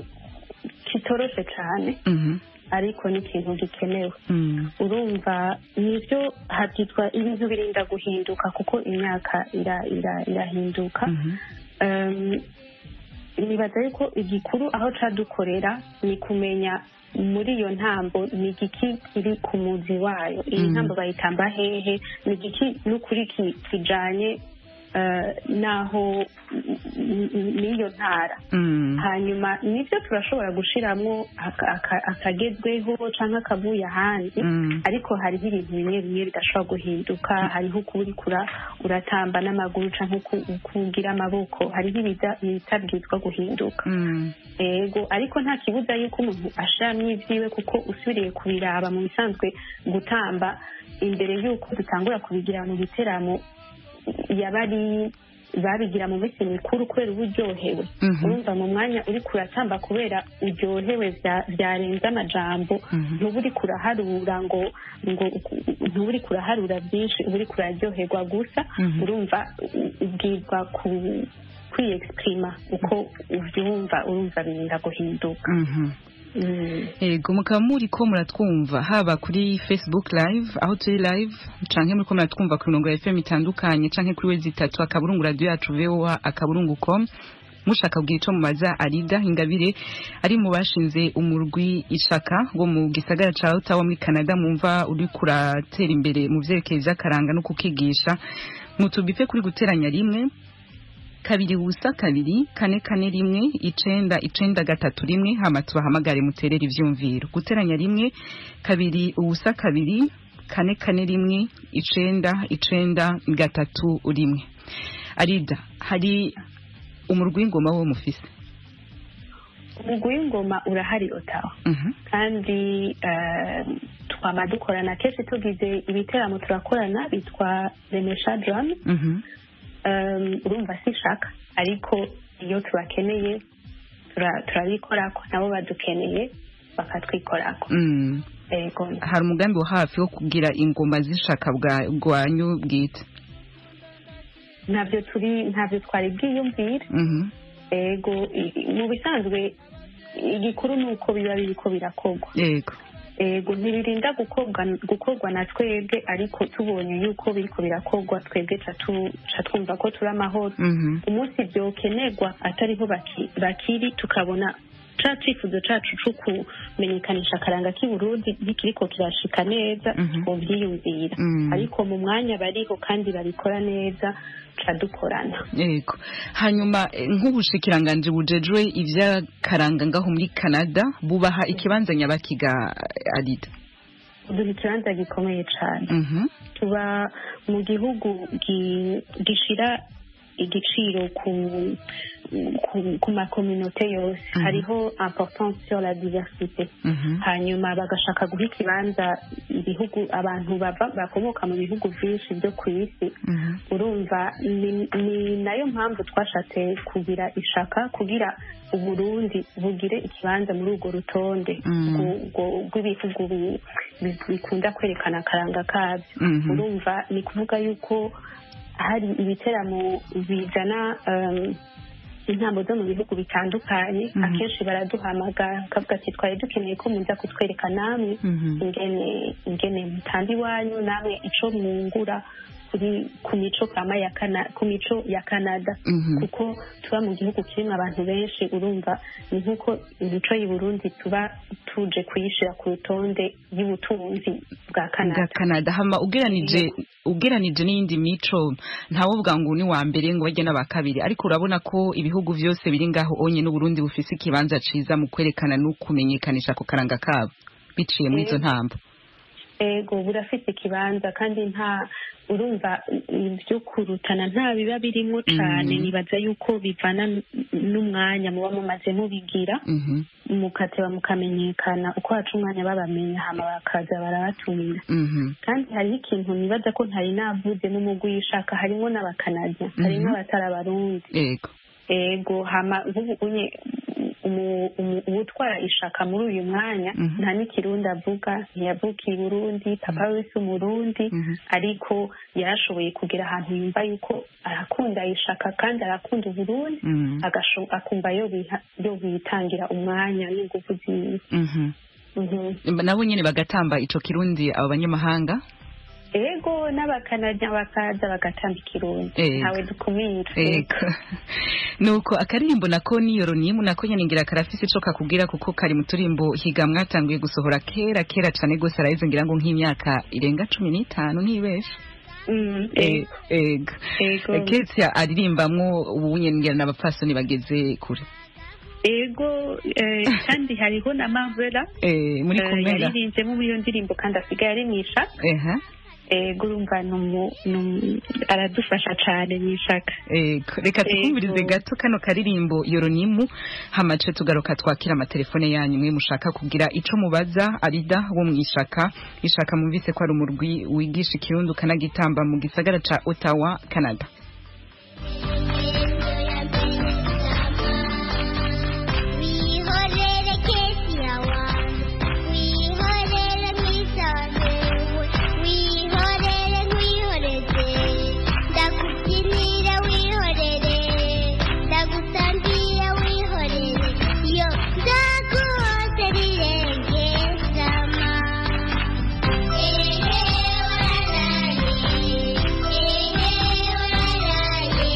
Speaker 6: kitoroshe cyane
Speaker 1: Mhm.
Speaker 6: ariko ni ikintu gikenewe
Speaker 1: Mm.
Speaker 6: urumva nibyo habyitwa ibintu birinda guhinduka kuko imyaka ira- ira- irahinduka
Speaker 1: Mhm.
Speaker 6: Um, nibaza yuko igikuru aho cadukorera ni kumenya muri iyo ntambo ni igiki kiri ku muzi wayo iyi
Speaker 1: Mhm.
Speaker 6: ntambo bayitamba hehe ni igiki n'ukuri ki- kijanye eh, n'aho n- n- n'iyo ntara
Speaker 1: Mm.
Speaker 6: hanyuma nibyo turashobora gushiramwo aka- aka- akagezweho canke akavuye ahandi
Speaker 1: Mm.
Speaker 6: ariko hariho ibintu bimwe bimwe bidashobora guhinduka hariho uko uriko ura- uratamba n'amaguru canke uko uko ugira amaboko hariho ibiza- ibitabwirizwa guhinduka
Speaker 1: Mm.
Speaker 6: ego ariko nta kibuza yuko umuntu ashiramwo ivyiwe kuko usubiriye kubiraba mu bisanzwe gutamba imbere yuko dutangura kubigira mu biteramo yaba ari babigira mu minsi mikuru kubera uba uryohewe
Speaker 1: Mhm.
Speaker 6: urumva mu mwanya uriko uratamba kubera uryohewe vya- vyarenze amajambo
Speaker 1: Mhm.
Speaker 6: ntuba uriko uraharura ngo ngo ntuba uriko uraharura byinshi uba uriko uraryoherwa gusa
Speaker 1: Mhm.
Speaker 6: urumva u- ubwirwa ku kwiyexprima uko uvyumva urumva birinda guhinduka
Speaker 1: Mhm.
Speaker 6: Mm.
Speaker 1: Ego mukaba muri ko muratwumva haba kuri Facebook live aho turi live canke muri ko muratwumva ku mirongo ya FM itandukanye canke kuri wezi itatu akaburungu radio yacu VOA akaburungu com mushaka kugira ico mubaza Arida Ingabire ari mu bashinze umurwi ishaka wo mu gisagara ca Ottawa muri Canada mumva uri kuratera imbere mu vyerekeye vy'akaranga no kukigisha mutubipe kuri guteranya rimwe kabiri ubusa kabiri kane kane rimwe icenda icenda gatatu rimwe hama tubahamagare muterere ivyumviro guteranya rimwe kabiri ubusa kabiri kane kane rimwe icenda icenda gatatu rimwe arida hari umurwi w'ingoma wo mufise
Speaker 6: umugwi w'ingoma urahari otawa
Speaker 1: Mhm,
Speaker 6: kandi eh, twama dukorana kenshi tugize ibiteramo turakorana bitwa remesha drum
Speaker 1: mhm,
Speaker 6: um, urumva sishaka ariko iyo tubakeneye tura- turabikorako nabo badukeneye bakatwikorako
Speaker 1: mm.
Speaker 6: ego
Speaker 1: hari umugambi wo hafi wo kugira ingoma z'ishaka bwa- bwanyu bwite
Speaker 6: ntabyo turi ntabyo twari bwiyumvire
Speaker 1: Mhm,
Speaker 6: ego i- i- mu bisanzwe igikuru ni uko biba biriko birakorwa
Speaker 1: yego
Speaker 6: ego ntibirinda gukorwa gukorwa na twebwe ariko tubonye yuko biriko birakorwa twebwe ca tu- ca twumva ko turi amahoro
Speaker 1: Mhm,
Speaker 6: umunsi byokenerwa atariho baki- bakiri tukabona ca cifuzo cacu co kumenyekanisha akaranga k'i Burundi ntikiriko kirashika neza
Speaker 1: Mhm.
Speaker 6: twovyiyumvira
Speaker 1: Mm.
Speaker 6: ariko mu mwanya bariho kandi babikora neza ca dukorana
Speaker 1: yego hanyuma eh, nk'ubushikiranganji bujejwe ivy'akaranga ngaho muri canada bubaha ikibanza nyabakiga eh, arida
Speaker 6: duha ikibanza gikomeye cane
Speaker 1: Mhm,
Speaker 6: tuba mu gihugu gi- gishira igiciro ku ku, ku makominote yose
Speaker 1: Mhm.
Speaker 6: hariho importance sur la diversité
Speaker 1: mhm,
Speaker 6: hanyuma bagashaka guha ikibanza ibihugu abantu bava bakomoka mu bihugu byinshi byo ku isi
Speaker 1: mhm,
Speaker 6: urumva ni, ni nayo mpamvu twashatse kugira ishaka kugira uburundi bugire ikibanza muri urwo rutonde
Speaker 1: Mm.
Speaker 6: rw'u- rw'u- rw'ibihugu bi- bi- bikunda kwerekana akaranga kabyo
Speaker 1: mhm,
Speaker 6: urumva ni kuvuga yuko hari ibiteramo bizana um, intambo zo mu bihugu bitandukanye
Speaker 1: Mhm.
Speaker 6: akenshi baraduhamagara bakavuga ati twari dukeneye ko muza kutwereka namwe
Speaker 1: mhm,
Speaker 6: ingene ingene mutamba iwanyu namwe ico mwungura kuri ku mico kama ya Kana- ku mico ya canada
Speaker 1: mhm.
Speaker 6: kuko tuba mu gihugu kirimo abantu benshi urumva ni nk'uko imico y'i burundi tuba tuje kuyishira ku rutonde y'ubutunzi bwa
Speaker 1: bwa
Speaker 6: canada
Speaker 1: canada hama ugeranije ugeranije n'iyindi mico ntawovuga ngo ni wa mbere ngo bajye n'aba kabiri ariko urabona ko ibihugu byose biri ngaho onye n'uburundi bufise ikibanza ciza mu kwerekana no kumenyekanisha ako karanga kabo biciye muri izo
Speaker 6: Yego.
Speaker 1: ntambo
Speaker 6: ego burafise ikibanza kandi nta urumva ibyo kurutana nta biba birimo cyane
Speaker 1: Mhm.
Speaker 6: nibaza yuko bivana n- n'umwanya muba mumaze mubigira
Speaker 1: Mhm.
Speaker 6: mukateba mukamenyekana uko haca umwanya babamenya hama bakaza barabatumira
Speaker 1: Mhm.
Speaker 6: kandi hariho ikintu nibaza ko ntari navuze n'umugwi yishaka harimo n'abakanadya harimo
Speaker 1: Mhm.
Speaker 6: abatari abarundi
Speaker 1: yego
Speaker 6: ego hama nk'ubu unye umu- umu- uwutwara ishaka muri uyu mwanya
Speaker 1: Mhm.
Speaker 6: nta n'ikirundi avuga ntiyavukiye i burundi papa we si umurundi
Speaker 1: Mhm.
Speaker 6: ariko yarashoboye kugera ahantu yumva yuko arakunda ishaka kandi arakunda uburundi
Speaker 1: Mhm.
Speaker 6: agasho- akumva yo biha- yo bitangira umwanya n'ingufu ziwe
Speaker 1: Mhm.
Speaker 6: Mhm.
Speaker 1: nabo nyine bagatamba ico kirundi abo banyamahanga
Speaker 6: ego n'abakanadya bakaza bagatamba ikirundi
Speaker 1: Ego.
Speaker 6: ntawe dukumira
Speaker 1: Ego. nuko akaririmbo nako niyoro nimu nako nyene ngira karafise ico kakubwira kuko kari mu turimbo higa mwatanguye gusohora kera kera cane gose araheze ngira ngo nk'imyaka irenga cumi n'itanu ntibesha
Speaker 6: Mm,
Speaker 1: Eh,
Speaker 6: ego
Speaker 1: ego
Speaker 6: ego
Speaker 1: Ketia aririmbamwo ubu nyene ngira n'abapfasoni bageze kure
Speaker 6: ego eh, kandi hariho na Marvela
Speaker 1: Eh, muri
Speaker 6: eh,
Speaker 1: kumwe ga
Speaker 6: yaririnzemo muri iyo ndirimbo kandi asigaye ari mu ishaka
Speaker 1: eha
Speaker 6: ego urumva ni umu- ni umu- aradufasha cane mu ishaka
Speaker 1: Ego, reka tukumvirize
Speaker 6: Ego.
Speaker 1: gato kano karirimbo yoronimu hamace tugaruka twakira amatelefone yanyu mwe mushaka kugira ico mubaza arida wo mwishaka ishaka mumvise ko ari umurwi wigisha ikirundi ukanagitamba mu gisagara ca Ottawa Canada
Speaker 8: wihorere kesi yawanjye wihorere nk'isanzuwe wihorere nkwihoreze ndakubyinira wihorere ndagutambira wihorere yo nzakuhose rirenge sama ehe wararaye ehe wararaye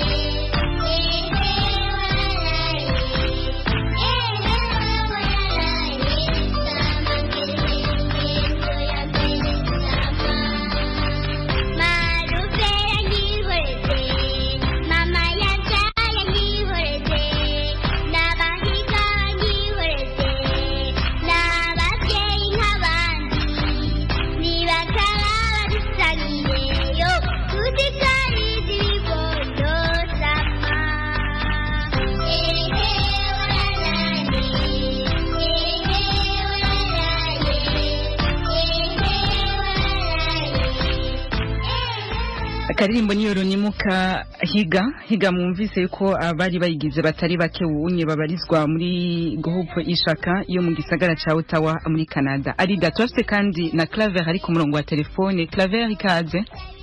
Speaker 1: akaririmbo ni yoronimu ka higa higa mwumvise yuko abari bayigize batari bake ubunye babarizwa muri groupe ishaka yo mu gisagara ca Ottawa muri Canada arida turafite kandi na Claver ari ku murongo wa telefone Claver ikaze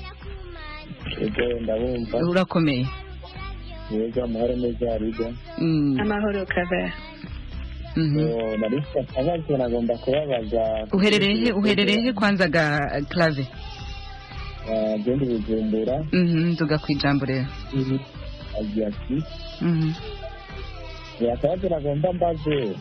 Speaker 5: ego ndabumva
Speaker 1: urakomeye
Speaker 5: yego amahoro neza ariga
Speaker 1: Mm,
Speaker 6: amahoro kava
Speaker 1: mhm.
Speaker 5: So, nari mfite akabazo nagomba kubabaza
Speaker 1: uherereye he uherereye he kwanza ga Claver
Speaker 5: Ah, genda bujumbura
Speaker 1: mhm nduga kwijambo rero
Speaker 5: agira ati
Speaker 1: mhm
Speaker 5: akabazo nagomba mbaze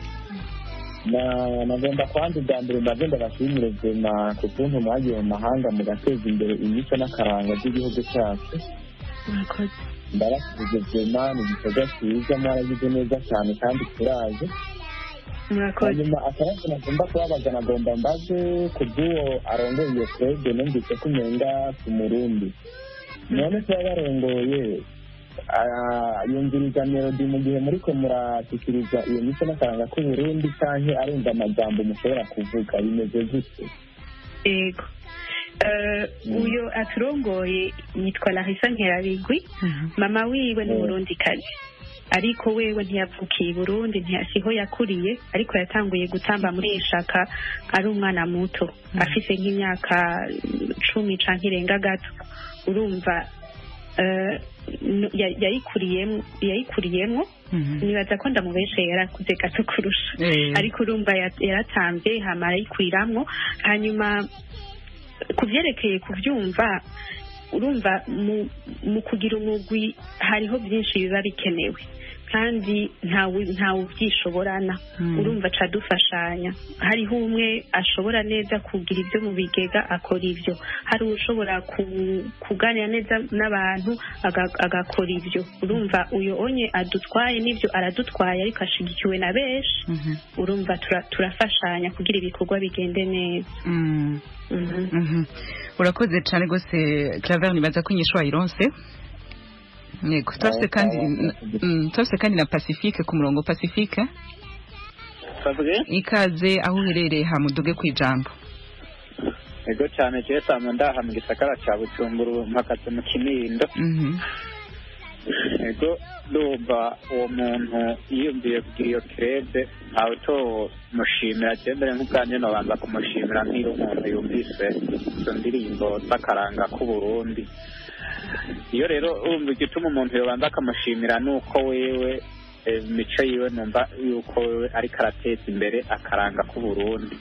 Speaker 5: na nagomba kwandi bwa mbere mbaze ndabashimire vema ku kuntu mwagiye mu mahanga mugateza imbere imico n'akaranga by'igihugu cyacu
Speaker 6: murakoze
Speaker 5: ndabashije vema ni igikorwa cyiza mwaragize neza cyane kandi turaje
Speaker 6: murakoze
Speaker 5: hanyuma akabazo nagomba kubabaza nagomba mbaze ku bw'uwo arongoye iyo twebwe numvise ko umenga ku murundi none kuba barongoye ah, yumviriza melodi mu gihe muriko murashyikiriza iyo mico n'akaranga k'uburundi canke arumva amajambo mushobora kuvuga bimeze gute
Speaker 6: ego Eh, uyo aturongoye yitwa larisa nkerabigwi mama wiwe ni
Speaker 5: Mm.
Speaker 6: murundikazi ariko wewe ntiyavukiye i burundi ntiyasiho yakuriye ariko yatanguye gutamba muri iyi shaka ari umwana muto afise nk'imyaka mm, cumi canke irenga gato urumva eh, n- ya- yayikuriyemwo yayikuriyemwo
Speaker 1: mhm
Speaker 6: nibaza ko ndamubeshe yarakuze gato kurusha
Speaker 1: Eh.
Speaker 6: ariko urumva ya- yaratambye hama arayikuriramwo hanyuma ku byerekeye kubyumva urumva mu, mu kugira umugwi hariho byinshi biba bikenewe kandi ntawe ntawe ubyishoborana
Speaker 1: Mm.
Speaker 6: urumva aca dufashanya hariho umwe ashobora neza kugira ibyo mu bigega akora ibyo hari ushobora ku- kuganira neza n'abantu aga- agakora ibyo urumva uyu onye adutwaye n'ibyo aradutwaye ariko ashigikiwe na benshi
Speaker 1: Mhm.
Speaker 6: urumva tura- turafashanya kugira ibikorwa bigende neza
Speaker 1: Mm.
Speaker 6: Mhm.
Speaker 1: Mhm. urakoze cyane rwose claver nibaza ko inyishu wayironse yego turafise kandi mm, turafise kandi na pacifique ku murongo pacifique
Speaker 3: bavuge
Speaker 1: ikaze aho uherereye hamuduge ku ijambo
Speaker 3: ego cyane jewe samba ndaha mu gisagara ca bujumbura mpagaze mu kinindo
Speaker 1: Mhm.
Speaker 3: ego ndumva uwo muntu yiyumviye kugira iyo kerede ntawe utomushimira je mbere nk'ubwanje nobanza kumushimira nk'iyo umuntu yumvise izo ndirimbo z'akaranga k'uburundi iyo rero urumva igituma umuntu yobanza akamushimira ni uko wewe eh, imico yiwe numva yuko wewe ariko arateza imbere akaranga k'uburundi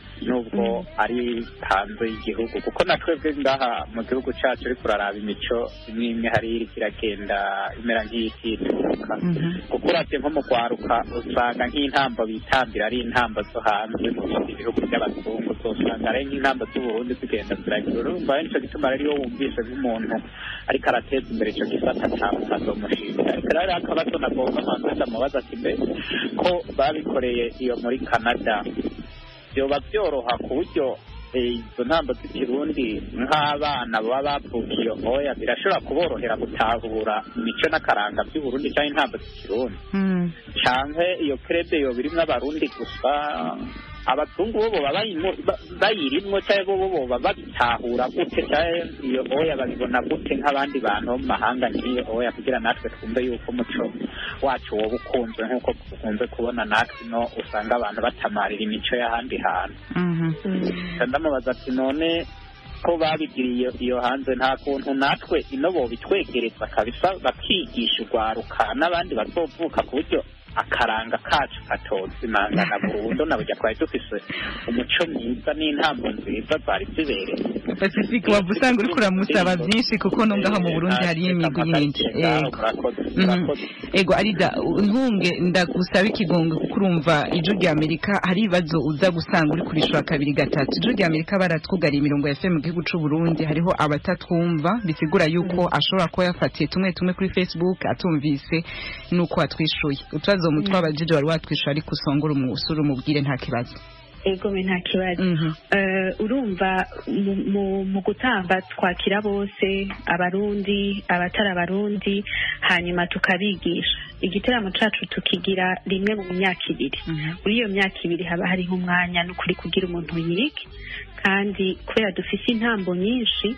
Speaker 3: nubwo ari hanze y'igihugu kuko na twebwe ngaha mu gihugu cyacu ariko uraraba imico imwe imwe hari iriko iragenda imera nk'iyitituka kuko uravye nko mu rwaruka usanga nk'intambo bitambira ari intambo zo hanze mu bindi bihugu by'abazungu uzosanga ari nk'intambo z'uburundi zigenda ziragira urumva ari nico gituma rero iyo wumvise nk'umuntu ariko arateza imbere ico gisata nta muntu azomushimira ariko rero hariho akabazo nagomba manza ndamubaza ati mbe ko babikoreye iyo muri canada byoba byoroha ku buryo eh, izo ntambo z'ikirundi nk'abana baba bavukiye oya birashobora kuborohera gutahura imico n'akaranga by'uburundi cyangwa intambo z'ikirundi
Speaker 1: Mm.
Speaker 3: canke iyo krebe yo birimwo abarundi gusa abazungu bo boba bayimo- ba- bayirimwo cyangwa bo boba babitahura gute cyangwa iyo oya babibona gute nk'abandi bantu bo mu mahanga nk'iyo oya kugira natwe twumve yuko umuco wacu woba ukunzwe nk'uko dukunze kubona natwe no usanga abantu batamarira imico y'ahandi hantu
Speaker 1: Mhm.
Speaker 3: Nca ndamubaza ati none ko babigiriye iyo hanze nta kuntu natwe ino bobitwegereza kabisa bakigisha urwaruka n'abandi bazovuka ku buryo akaranga kacu katozimangana burundu na burya twari dufise umuco mwiza n'intambo nziza zari zibereye
Speaker 1: pacifique waba usanga uriko uramusaba byinshi kuko no ngaho mu burundi hariyo imigwi myinshi Ego. Mhm. ego arida ntunge ndagusaba ikigongo kuko urumva ijwi rya amerika hari ibibazo uza gusanga uri kurishura kabiri gatatu ijwi rya amerika baratwugariye imirongo ya fm mu gihugu c'u burundi hariho abatatwumva bisigura yuko ashobora kuba yafatiye tumwe tumwe kuri facebook atumvise nuko watwishuye utubazo mu twabajije wari watwishuye ariko usongora umusore umubwire nta kibazo
Speaker 6: egome nta kibazo
Speaker 1: Mhm.
Speaker 6: Eh, urumva mu- mu- mu gutamba twakira bose abarundi abatari abarundi hanyuma tukabigisha igiteramo cacu tukigira rimwe mu myaka ibiri muri iyo myaka ibiri haba hariho umwanya n'ukuri kugira umuntu yige kandi kubera dufise intambo nyinshi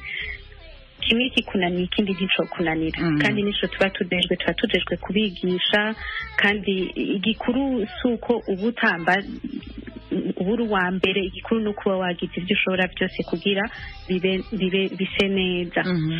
Speaker 6: kimwe kikunaniye ikindi ntico kunanira
Speaker 1: Mhm.
Speaker 6: kandi nico tuba tujejwe tuba tujejwe kubigisha kandi igikuru si uko uba utamba uba uri uwa mbere igikuru ni ukuba wagize ibyo ushobora byose kugira bibe bibe bise neza
Speaker 1: Mhm.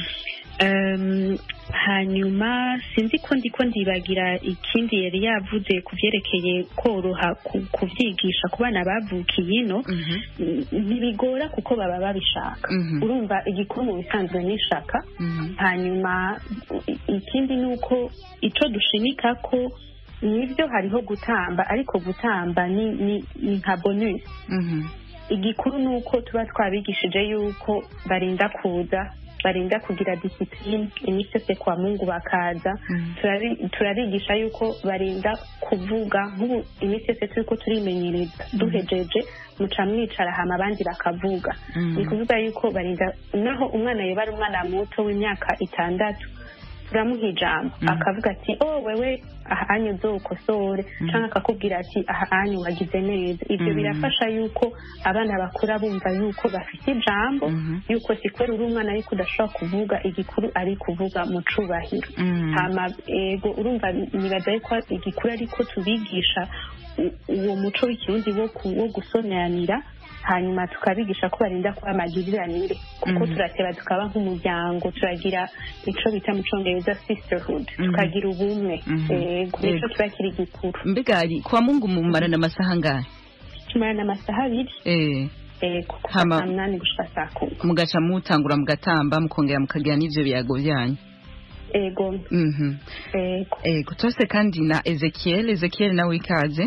Speaker 6: Um, hanyuma sinzi ko ndiko ndibagira ikindi yari yavuze ku byerekeye koroha ku- kuvyigisha ku bana bavukiye ino
Speaker 1: Mhm.
Speaker 6: n- ntibigora kuko baba babishaka
Speaker 1: Mhm.
Speaker 6: urumva igikuru mu bisanzwe n'ishaka
Speaker 1: Mhm.
Speaker 6: hanyuma i- ikindi ni uko ico dushimika ko nibyo hariho gutamba ariko gutamba ni ni ni nka bonus
Speaker 1: Mhm.
Speaker 6: igikuru ni uko tuba twabigishije yuko barinda kuza barinda kugira disipline iminsi yose kwa mungu bakaza
Speaker 1: Mhm.
Speaker 6: Turabi- turabigisha yuko barinda kuvuga nk'ubu iminsi yose turiko turimenyereza duhejeje muca mwicara hama abandi bakavuga
Speaker 1: Mhm.
Speaker 6: ni kuvuga yuko barinda naho umwana yoba ari umwana muto w'imyaka itandatu turamuha ijambo
Speaker 1: Mhm.
Speaker 6: akavuga ati oh wewe aha anyu uzokosore cyangwa akakubwira ati aha anyu wagize neza ibyo
Speaker 1: Mhm.
Speaker 6: birafasha yuko abana bakura bumva yuko bafite ijambo
Speaker 1: Mhm.
Speaker 6: yuko si kubera uri umwana ariko udashobora kuvuga igikuru ari kuvuga mu cubahiro
Speaker 1: Mhm.
Speaker 6: hama ego urumva nibaza yuko igikuru ariko tubigisha u- uwo muco w'ikirundi wo ku- wo gusoneranira hanyuma tukabigisha ko barinda kuba amagiriranire kuko
Speaker 1: Mhm.
Speaker 6: turateba tukaba nk'umuryango turagira ico bita mu congereza sisterhood
Speaker 1: Mhm.
Speaker 6: tukagira ubumwe
Speaker 1: Mhm.
Speaker 6: ego nico
Speaker 1: Yego.
Speaker 6: kiba kiri gikuru
Speaker 1: mbega ari kwa mungu mumarana amasaha angahe
Speaker 6: tumarana amasaha abiri
Speaker 1: eh
Speaker 6: ego kuva
Speaker 1: Hama-
Speaker 6: saa munani gushika saa kumi
Speaker 1: mugaca mutangura mugatamba mukongera mukagira n'ivyo biyago byanyu
Speaker 6: ego
Speaker 1: Mhm.
Speaker 6: ego
Speaker 1: Ego turase kandi na Ezekiel Ezekiel nawe ikaze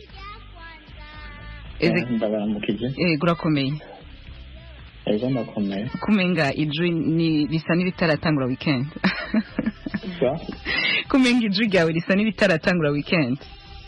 Speaker 1: Eze-
Speaker 5: ndabaramukije
Speaker 1: Ego urakomeye
Speaker 5: ego ndakomeye
Speaker 1: kumenga ijwi ni risa n'iritaratangura weekend
Speaker 5: sa
Speaker 1: kumenga ijwi ryawe risa n'iritaratangura weekend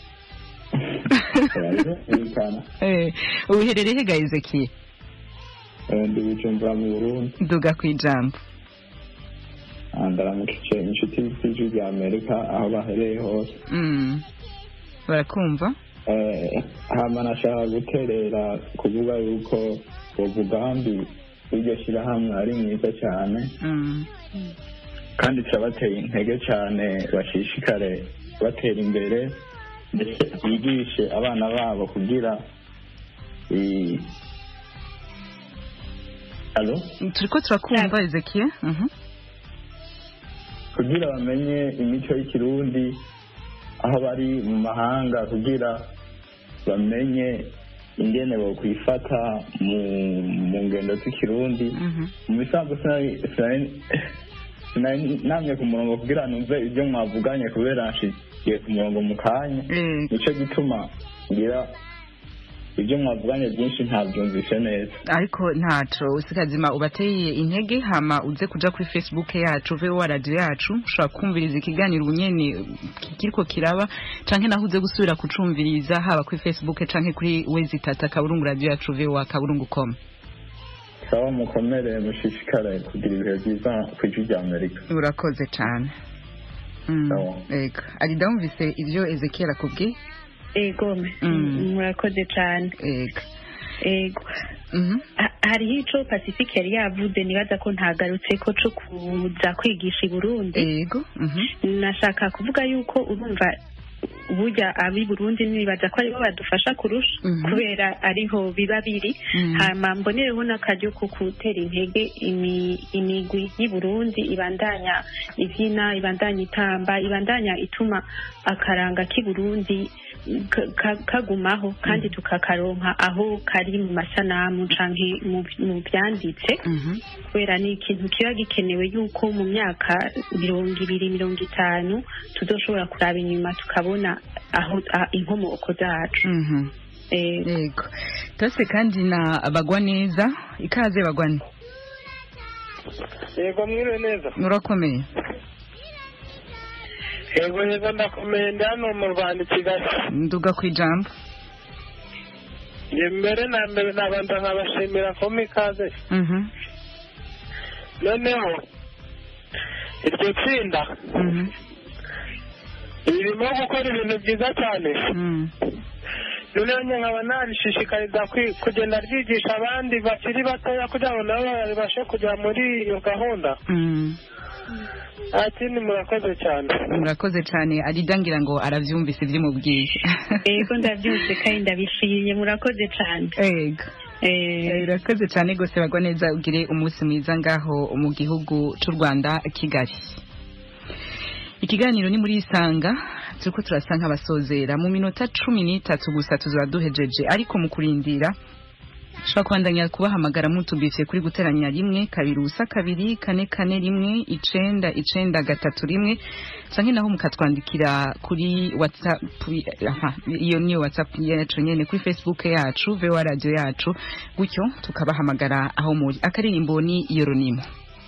Speaker 5: birumvikana
Speaker 1: Eh, uherereye he ga Ezekiel
Speaker 5: Eh, ndi bujumbura mu burundi
Speaker 1: nduga ku ijambo
Speaker 5: Ah, ndaramukije inshuti z'ijwi rya amerika aho bahereye hose
Speaker 1: Mm. barakumva
Speaker 5: Eh, hama nashaka guterera kuvuga yuko uwo mugambi w'iryo shyirahamwe ari mwiza cyane
Speaker 1: Mm.
Speaker 5: kandi turabateye intege cyane bashishikare batera imbere ndetse bigishe abana babo kugira i- alo
Speaker 1: turiko turakumva Ezekiel Mhm.
Speaker 5: kugira bamenye imico y'ikirundi aho bari mu mahanga kugira bamenye ingene bokwifata mu mu ngendo z'ikirundi
Speaker 1: Mhm.
Speaker 5: mu bisanzwe sinari- sinari- sinari namye ku murongo kugira numve ibyo mwavuganye kubera nshigiye ku murongo mu kanya
Speaker 1: Eh,
Speaker 5: nicyo gituma ngira ibyo mwavuganye byinshi ntabyumvise neza
Speaker 1: ariko ntaco usikazima ubateye intege hama uze kuja kuri facebook yacu vewa radio yacu ushobora kumviriza ikiganiro ubunyene kiriko kiraba canke naho uze gusubira kucumviriza haba kuri facebook canke kuri wezi tata kaburungu radio yacu vewa kaburungu com
Speaker 5: saba mukomere mushishikare kugira ibihe byiza ku ijwi rya amerika
Speaker 1: urakoze cane Mm,
Speaker 5: Sawa.
Speaker 1: ego arida wumvise ivyo ezekiel akubwiye
Speaker 6: ego
Speaker 1: Mm.
Speaker 6: murakoze cyane
Speaker 1: ego
Speaker 6: ego
Speaker 1: Mhm.
Speaker 6: Ha- hariho ico pacifique yari yavuze nibaza ko ntagarutse ko co kuza kwigisha i burundi
Speaker 1: ego Mhm.
Speaker 6: nashaka kuvuga yuko urumva burya ab'i burundi nibaza ko aribo badufasha kurusha
Speaker 1: Mhm.
Speaker 6: kubera ariho biba biri
Speaker 1: Mhm.
Speaker 6: hama mbonereho n'akaryo ko gutera intege imi- imigwi y'i burundi ibandanya ivyina ibandanya itamba ibandanya ituma akaranga k'i burundi ka- ka- kagumaho kandi tukakaronka aho kari mu masanamu canke mu mu vyanditse
Speaker 1: Mhm.
Speaker 6: kubera ni ikintu kiba gikenewe yuko mu myaka mirongo ibiri mirongo itanu tuzoshobora kuraba inyuma tukabona aho a- inkomoko zacu
Speaker 1: Mhm.
Speaker 6: Eh,
Speaker 1: Yego. Tose kandi na bagwa neza ikaze bagwane.
Speaker 9: yego mwiriwe neza
Speaker 1: Murakomeye.
Speaker 9: yego yego ndakomeye ndi hano mu rwanda i kigali
Speaker 1: Nduga ku ijambo.
Speaker 9: njye mbere na mbere nabanza nkabashimira ko ikaze
Speaker 1: Mhm.
Speaker 9: noneho iryo tsinda
Speaker 1: Mhm.
Speaker 9: ririmo gukora ibintu byiza cyane
Speaker 1: Mhm.
Speaker 9: noneho njye nkaba narishishikariza kwi- kugenda ryigisha abandi bakiri batoya kugira ngo nabo babashe kujya muri iyo gahunda
Speaker 1: Mhm.
Speaker 9: nta kindi murakoze cyane
Speaker 1: Murakoze cyane Arida ngira ngo aravyumvise ivyo mubwiye.
Speaker 6: yego ndabyumvise kandi ndabishimye murakoze cyane
Speaker 1: Yego.
Speaker 6: Eh,
Speaker 1: Eh, Urakoze cyane gose bagwa neza ugire umunsi mwiza ngaho mu gihugu c'u Rwanda Kigali. Ikiganiro ni muri isanga turiko turasa nk'abasozera mu minota cumi n'itatu gusa tuzaba duhejeje ariko mu kurindira ushobora kubandanya kubahamagara mutubise kuri guteranya rimwe kabiri ubusa kabiri kane kane rimwe icenda icenda gatatu rimwe canke naho mukatwandikira kuri whatsapp aha, iyo niyo whatsapp yacu nyene kuri facebook yacu voa radio yacu gutyo tukabahamagara aho muri akaririmbo ni yoronimo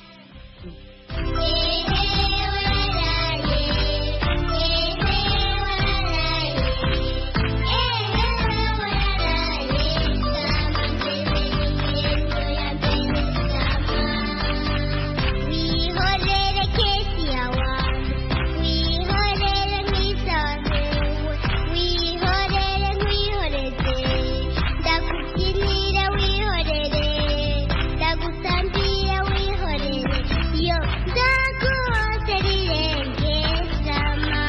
Speaker 8: Wihorere kesi yawanjye wihorere nk'isanzuwe wihorere nkwihoreze ndakubyinira wihorere ndagusambira wihorere yo nzaguhoze rirenge sama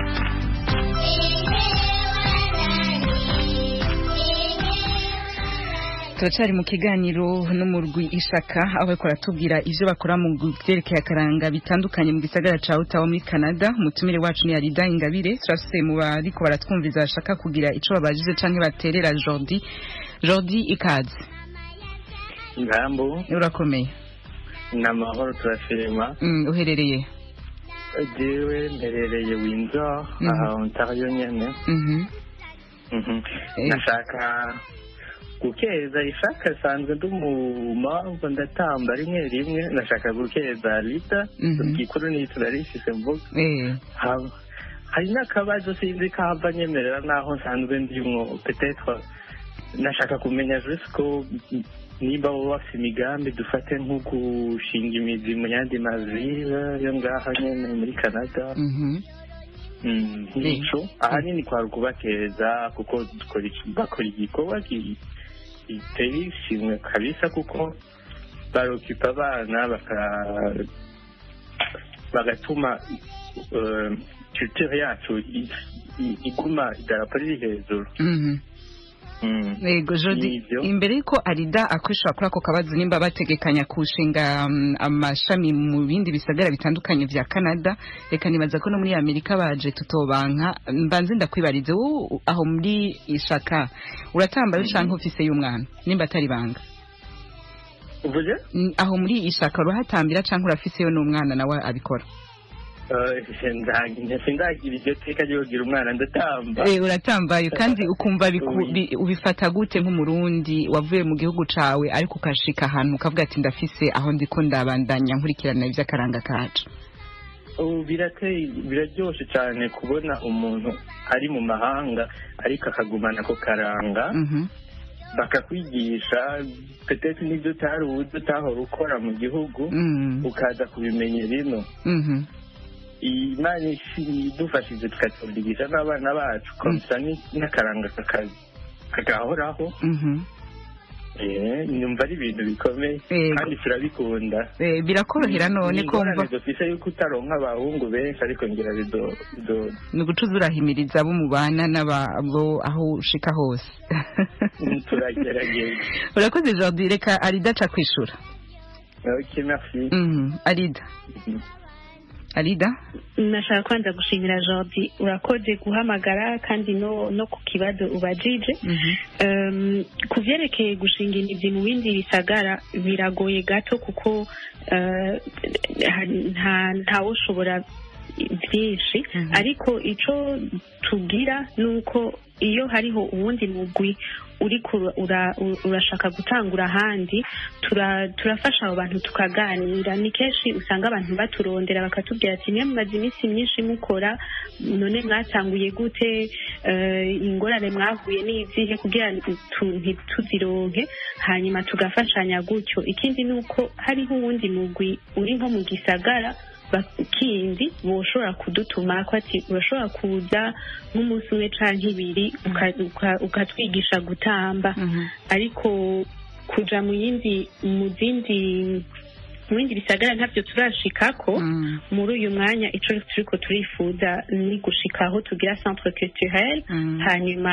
Speaker 1: turacari mu kiganiro n'umurwi ishaka aho bariko baratubwira ivyo bakora mu vyerekeye akaranga bitandukanye mu gisagara ca Ottawa muri Canada umutumire wacu ni Arida Ingabire turafise mu bariko baratwumviza bashaka kugira ico babajije canke baterera Jordi Jordi ikaze
Speaker 5: ngambo
Speaker 1: urakomeye
Speaker 5: ni amahoro turashima
Speaker 1: mm, uherereye
Speaker 10: jewe mperereye windsor
Speaker 1: Mhm.
Speaker 10: aha ontario nyene
Speaker 1: Mhm.
Speaker 10: Mhm.
Speaker 1: Eh.
Speaker 10: nashaka gukeza ishaka sanzwe ndi umumamvu ndatamba rimwe rimwe nashaka gukeza lita
Speaker 1: Mhm.
Speaker 10: igikuru ni turarifise mvuga
Speaker 1: Eh.
Speaker 10: Ha- hari n'akabazo sinzi kahava nyemerera naho nsanzwe ndimwo petetre nashaka kumenya juste ko nimba bo bafite imigambi dufate nko gushinga imizi mu yandi mavile yo ngaha nyene muri canada
Speaker 1: Mhm.
Speaker 10: Mm, nico ahanini kwari ukubakeza kuko dukora iki- bakora igikorwa ki- giteye ishimwe kabisa kuko barokipa abana baka- bagatuma eh, culture yacu i- i- iguma idarapo riri hejuru
Speaker 1: Mhm.
Speaker 10: Mm.
Speaker 1: Yego Jody
Speaker 10: Nivyo.
Speaker 1: imbere yuko Arida akwishura kuri ako kabazo nimba bategekanya kushinga mm, amashami mu bindi bisagara bitandukanye vya Canada reka nibaza ko no muri Amerika baje tutobanka mbanze ndakwibarize wowe aho muri ishaka uratamba yo canke ufise y'umwana nimba atari banga
Speaker 10: uvuze
Speaker 1: Mm, aho muri ishaka urahatambira canke urafise yo n'umwana nawe abikora
Speaker 10: Eh, nda- sindagira iryo teka ryo kugira umwana ndatamba
Speaker 1: Eh, uratambaye kandi ukumva biku- bi- ubifata gute nk'umurundi wavuye mu gihugu cawe ariko ukashika ahantu ukavuga ati ndafise aho ndiko ndabandanya nkurikirana ivy'akaranga kacu
Speaker 10: ubu birateye biraryoshe cyane kubona umuntu ari mu mahanga ariko akagumana ako karanga
Speaker 1: Mhm.
Speaker 10: bakakwigisha petete n'ibyo utari uzi utahora ukora mu gihugu
Speaker 1: Mm.
Speaker 10: ukaza kubimenya bino
Speaker 1: Mhm.
Speaker 10: imana ishi- idufashije tukatubyigisha n'abana bacu komsa ni- n'akaranga kaka- kagahoraho
Speaker 1: Mhm.
Speaker 10: Eh, nyumva ari ibintu bikomeye
Speaker 1: Yego.
Speaker 10: kandi turabikunda
Speaker 1: Eh, birakorohera none
Speaker 10: Ni ingorane
Speaker 1: kumva
Speaker 10: dufise yuko utaronka abahungu benshi ariko ngira bido bido
Speaker 1: ni ugucuza urahimiriza abo mubana n'abo aho ushika hose
Speaker 10: turagerageza
Speaker 1: urakoze Jordi reka Arida aca kwishura
Speaker 10: ok merci
Speaker 1: Mhm. Arida Arida
Speaker 6: nashaka kwanza gushimira Jordi urakoze guhamagara kandi no no ku kibazo ubajije um, ku vyerekeye gushinga imizi mu bindi bisagara biragoye gato kuko uh, nta ntawoshobora byinshi ariko ico tugira nuko iyo hariho uwundi mugwi uriko ura- ura- urashaka gutangura ahandi tura- turafasha abo bantu tukaganira ni kenshi usanga abantu baturondera bakatubwira ati niyo mumaze iminsi myinshi mukora none mwatanguye gute Eh, ingorane mwahuye n'izihe kugira ngo tu- ntituzironke hanyuma tugafashanya gutyo ikindi ni uko hariho uwundi mugwi uri nko mu gisagara ba- kindi boshobora kudutuma ko ati urashobora kuza nk'umunsi umwe canke ibiri uka- uka- ukatwigisha gutamba ariko kuja mu yindi mu zindi mu bindi bisagara ntabyo turashikako muri uyu mwanya ico turiko turifuza ni gushika aho tugira centre culturel hanyuma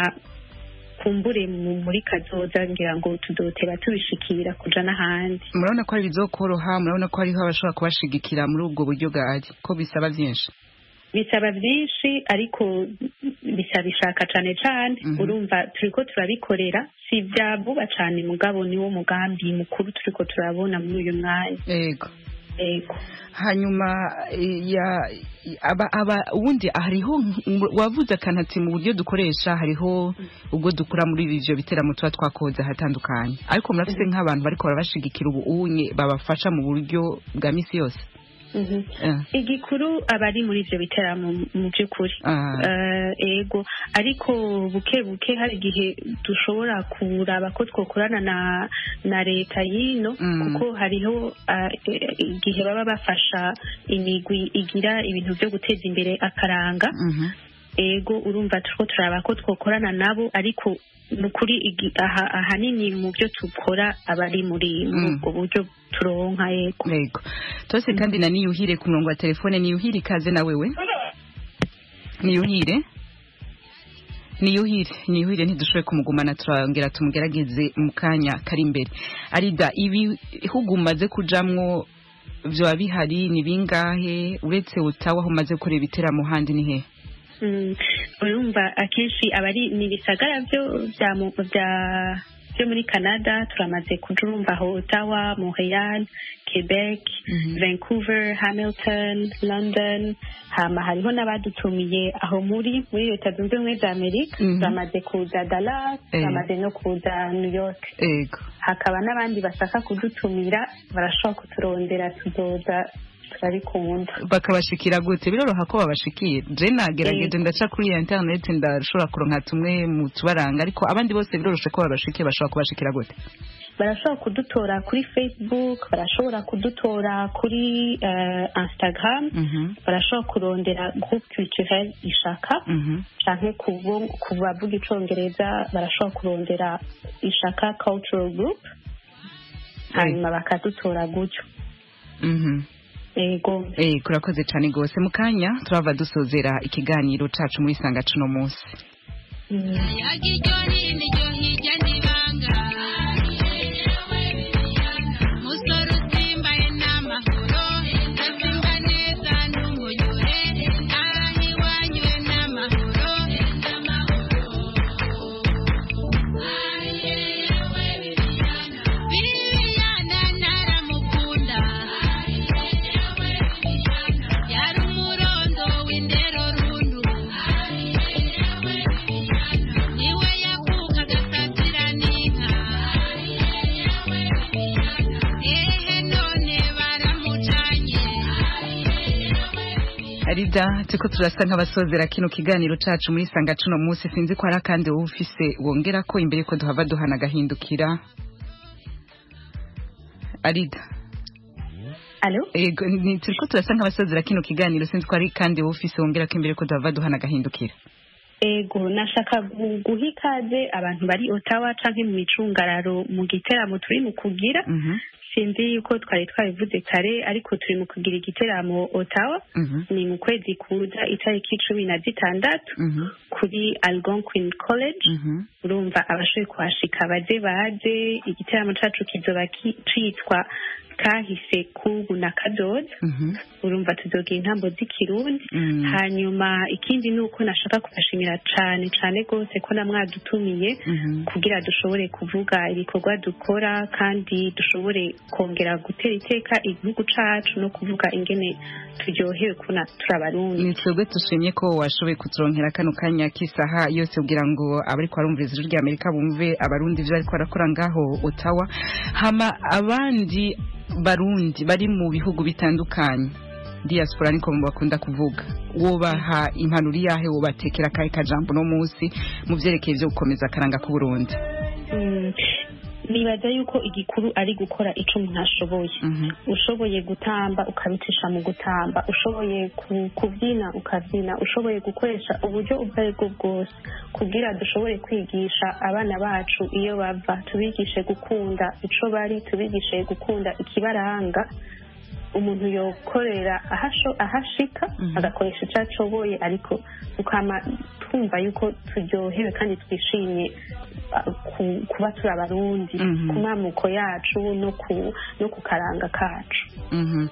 Speaker 6: kumbure mu- muri kazoza ngira ngo tudotera tubishikira kuja n'ahandi
Speaker 1: murabona ko ari bizokoroha murabona ko hariho abashobora kubashigikira muri ubwo buryo bwari ko bisaba byinshi
Speaker 6: bisaba byinshi ariko bisaba ishaka cane cane urumva turiko turabikorera si vya vuba cane mugabo niwo mugambi mukuru turiko turabona muri uyu mwanya
Speaker 1: yego
Speaker 6: yego
Speaker 1: hanyuma eh, ya aba aba ubundi hariho nk- wavuze akanati mu buryo dukoresha hariho ubwo dukura muri ivyo biteramo tuba twakoze ahatandukanye ariko murafise nk'abantu bariko barabashigikira ubu unye babafasha mu buryo bwa misi yose
Speaker 6: Mhm.
Speaker 1: Eh.
Speaker 6: igikuru aba ari muri ivyo biteramo mu by'ukuri
Speaker 1: Ah.
Speaker 6: Eh, ego ariko buke buke hari igihe dushobora kuraba ko twokorana na na leta y'ino
Speaker 1: Mm.
Speaker 6: kuko hariho ah, eh, igihe baba bafasha imigwi igira ibintu vyo guteza imbere akaranga
Speaker 1: Mhm.
Speaker 6: ego urumva turiko turaba ko twokorana nabo ariko ni ukuri igi- aha- ahanini mu byo dukora aba ari muri muri
Speaker 1: Mm.
Speaker 6: ubwo buryo turonka yego
Speaker 1: yego tose kandi na niyuhire ku murongo wa telefone niyuhire ikaze na wewe niyuhire niyuhire niyuhire ntidushoboye kumugumana turongera tumugerageze mu kanya kari imbere arida ibihugu umaze kujamwo vyoba bihari ni bingahe uretse utawa aho umaze gukorera ibiteramo handi ni hehe
Speaker 6: Mm, urumva akenshi aba ari ni ibisagara byo bya mu- bya byo muri canada turamaze kuja urumva aho ottawa montreal quebec vancouver hamilton london hama hariho n'abadutumiye aho muri muri leta zunze ubumwe za amerika
Speaker 1: Mhm.
Speaker 6: turamaze kuza dallas
Speaker 1: Eh.
Speaker 6: turamaze no kuza new york
Speaker 1: ego
Speaker 6: hakaba n'abandi bashaka kudutumira barashobora kuturondera tuzoza turabikunda
Speaker 1: bakabashikira gute biroroha ko babashikira je nagerageje ndaca kuri ya internet ndashobora kuronka tumwe mu tubaranga ariko abandi bose biroroshe ko babashikiye bashobora kubashikira gute
Speaker 6: barashobora kudutora kuri facebook barashobora kudutora kuri eh, instagram
Speaker 1: Mhm.
Speaker 6: barashobora kurondera groupe culturel ishaka
Speaker 1: Mhm.
Speaker 6: canke kubo- ku bavuga icongereza barashobora kurondera ishaka cultural group hanyuma bakadutora gutyo
Speaker 1: Mhm.
Speaker 6: ego
Speaker 1: Eh, kurakoze cyane rwose mu kanya turava dusozera ikiganiro cacu muri sanga cuno munsi arida turiko turasa nk'abasozera kino kiganiro cacu muri sanga cuno munsi sinzi ko hari akandi wowe ufise wongera ko imbere ko duhava duhana agahindukira arida
Speaker 6: Alo?
Speaker 1: Ego, ni turiko turasa nk'abasozera kino kiganiro sinzi ko hari kandi wowe ufise wongera ko imbere ko duhava duhana agahindukira
Speaker 6: ego nashaka gu- guha ikaze abantu bari otawa canke mu micungararo mu giteramo turi mu kugira
Speaker 1: Mhm.
Speaker 6: sinzi yuko twari twabivuze kare ariko turi mu kugira igiteramo otawa
Speaker 1: Mhm.
Speaker 6: ni mu kwezi kuza itariki cumi na zitandatu
Speaker 1: Mhm.
Speaker 6: kuri algonquin college
Speaker 1: Mhm.
Speaker 6: urumva abashoboye kuhashika baze baze igiteramo cacu kizoba ki- citwa kahise kubu na kadoza
Speaker 1: Mhm.
Speaker 6: urumva tuzogira intambo z'ikirundi
Speaker 1: Mm.
Speaker 6: hanyuma ikindi ni uko nashaka kubashimira cane cane rwose ko namwadutumiye
Speaker 1: Mhm.
Speaker 6: kugira dushobore kuvuga ibikorwa dukora kandi dushobore kongera gutera iteka igihugu cacu no kuvuga ingene turyohewe kuna turi abarundi
Speaker 1: ni twebwe dushimye ko washoboye kuturonkera kano kanya k'isaha yose kugira ngo abariko barumviriza ijwi ry'amerika bumve abarundi ivyo bariko barakora ngaho otawa hama abandi barundi bari mu bihugu bitandukanye diaspora niko bakunda kuvuga wobaha impanuro iyahe wobatekera akahe kajambo no munsi mu vyerekeye vyo gukomeza akaranga k'uburundi
Speaker 6: Mm, nibaza yuko igikuru ari gukora ico umuntu ashoboye ushoboye gutamba ukabicisha mu gutamba ushoboye ku- kubyina ukabyina ushoboye gukoresha uburyo ubwo ari bwo bwose kugira dushobore kwigisha abana bacu iyo bava tubigishe gukunda ico bari tubigishe gukunda ikibaranga umuntu yokorera ahasho- ahashika agakoresha icyo ashoboye ariko tukama twumva yuko turyohewe kandi twishimye ah, ku- kuba turi abarundi
Speaker 1: Mhm.
Speaker 6: ku mamuko yacu no ku no ku karanga kacu
Speaker 1: Mhm.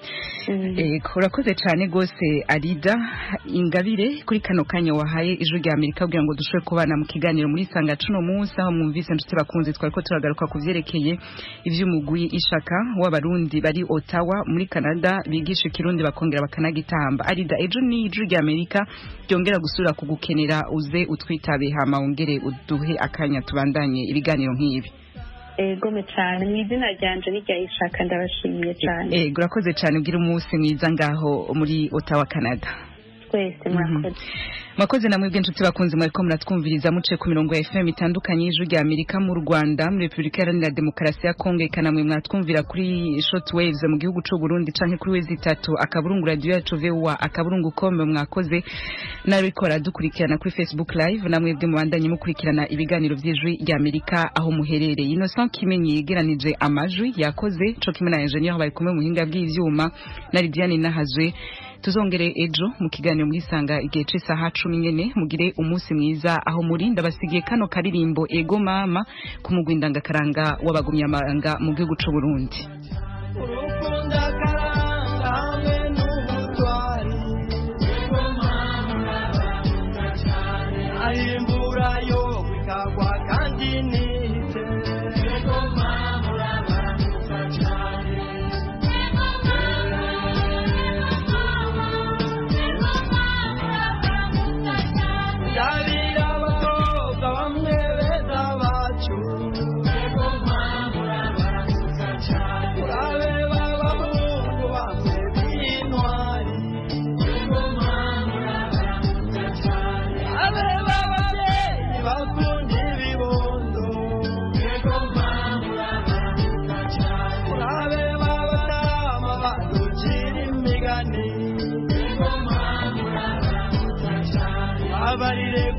Speaker 1: Eh, urakoze cyane rwose arida ingabire kuri kano kanya wahaye ijwi rya amerika kugira ngo dushobore kubana mu kiganiro muri sanga cuno munsi aho mwumvise nshuti bakunze twari ko turagaruka ku vyerekeye ivy'umugwi ishaka w'abarundi bari otawa muri canada bigisha ikirundi bakongera bakanagitamba arida ejo ni ijwi rya amerika ryongera gusubira kugukenera uze utwitabe hama wongere uduhe akanya tubandanye ibiganiro nk'ibi
Speaker 6: egome cyane mu izina ryanje n'irya ishaka ndabashimiye cyane
Speaker 1: Eh, urakoze cyane ugira umunsi mwiza ngaho muri otawa canada
Speaker 6: twese murakoze
Speaker 1: mwakoze namwe bw'inshuti bakunze mwariko muratwumviriza muce ku mirongo ya FM itandukanye y'ijwi rya Amerika mu Rwanda muri Repubulika Iharanira Demokarasi ya Kongo eka namwe mwatwumvira kuri short waves mu gihugu c'u Burundi canke kuri wezi itatu akaburungu radio yacu VOA akaburungu kome mwakoze nariko dukurikirana kuri Facebook live namwe bwe mubandanye mukurikirana ibiganiro vy'ijwi rya Amerika aho muherereye Innocent Kimenyi yegeranije amajwi yakoze co kimwe na engineer bari kumwe mu hinga bw'ivyuma na Lidiane Nahazwe tuzongere ejo mu kiganiro muri sanga igihe c'isaha cumi nyene mugire umunsi mwiza aho muri ndabasigiye kano karirimbo ego mama ku mugwi ndangakaranga w'abagumyamanga mu gihugu c'u Burundi
Speaker 11: ahimbura yo bikagwa kandi nite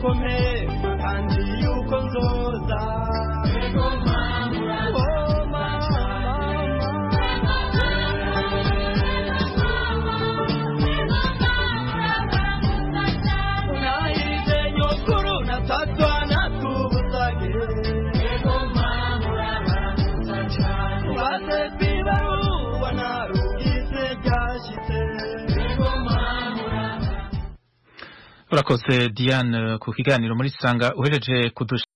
Speaker 11: yuko mpema kandi yuko nzoza Oh, nahize nyokuru natatwa natubusage baze kwibaruwa narugize ryashitse
Speaker 12: urakoze diane ku kiganiro muri sanga uhereje kudusha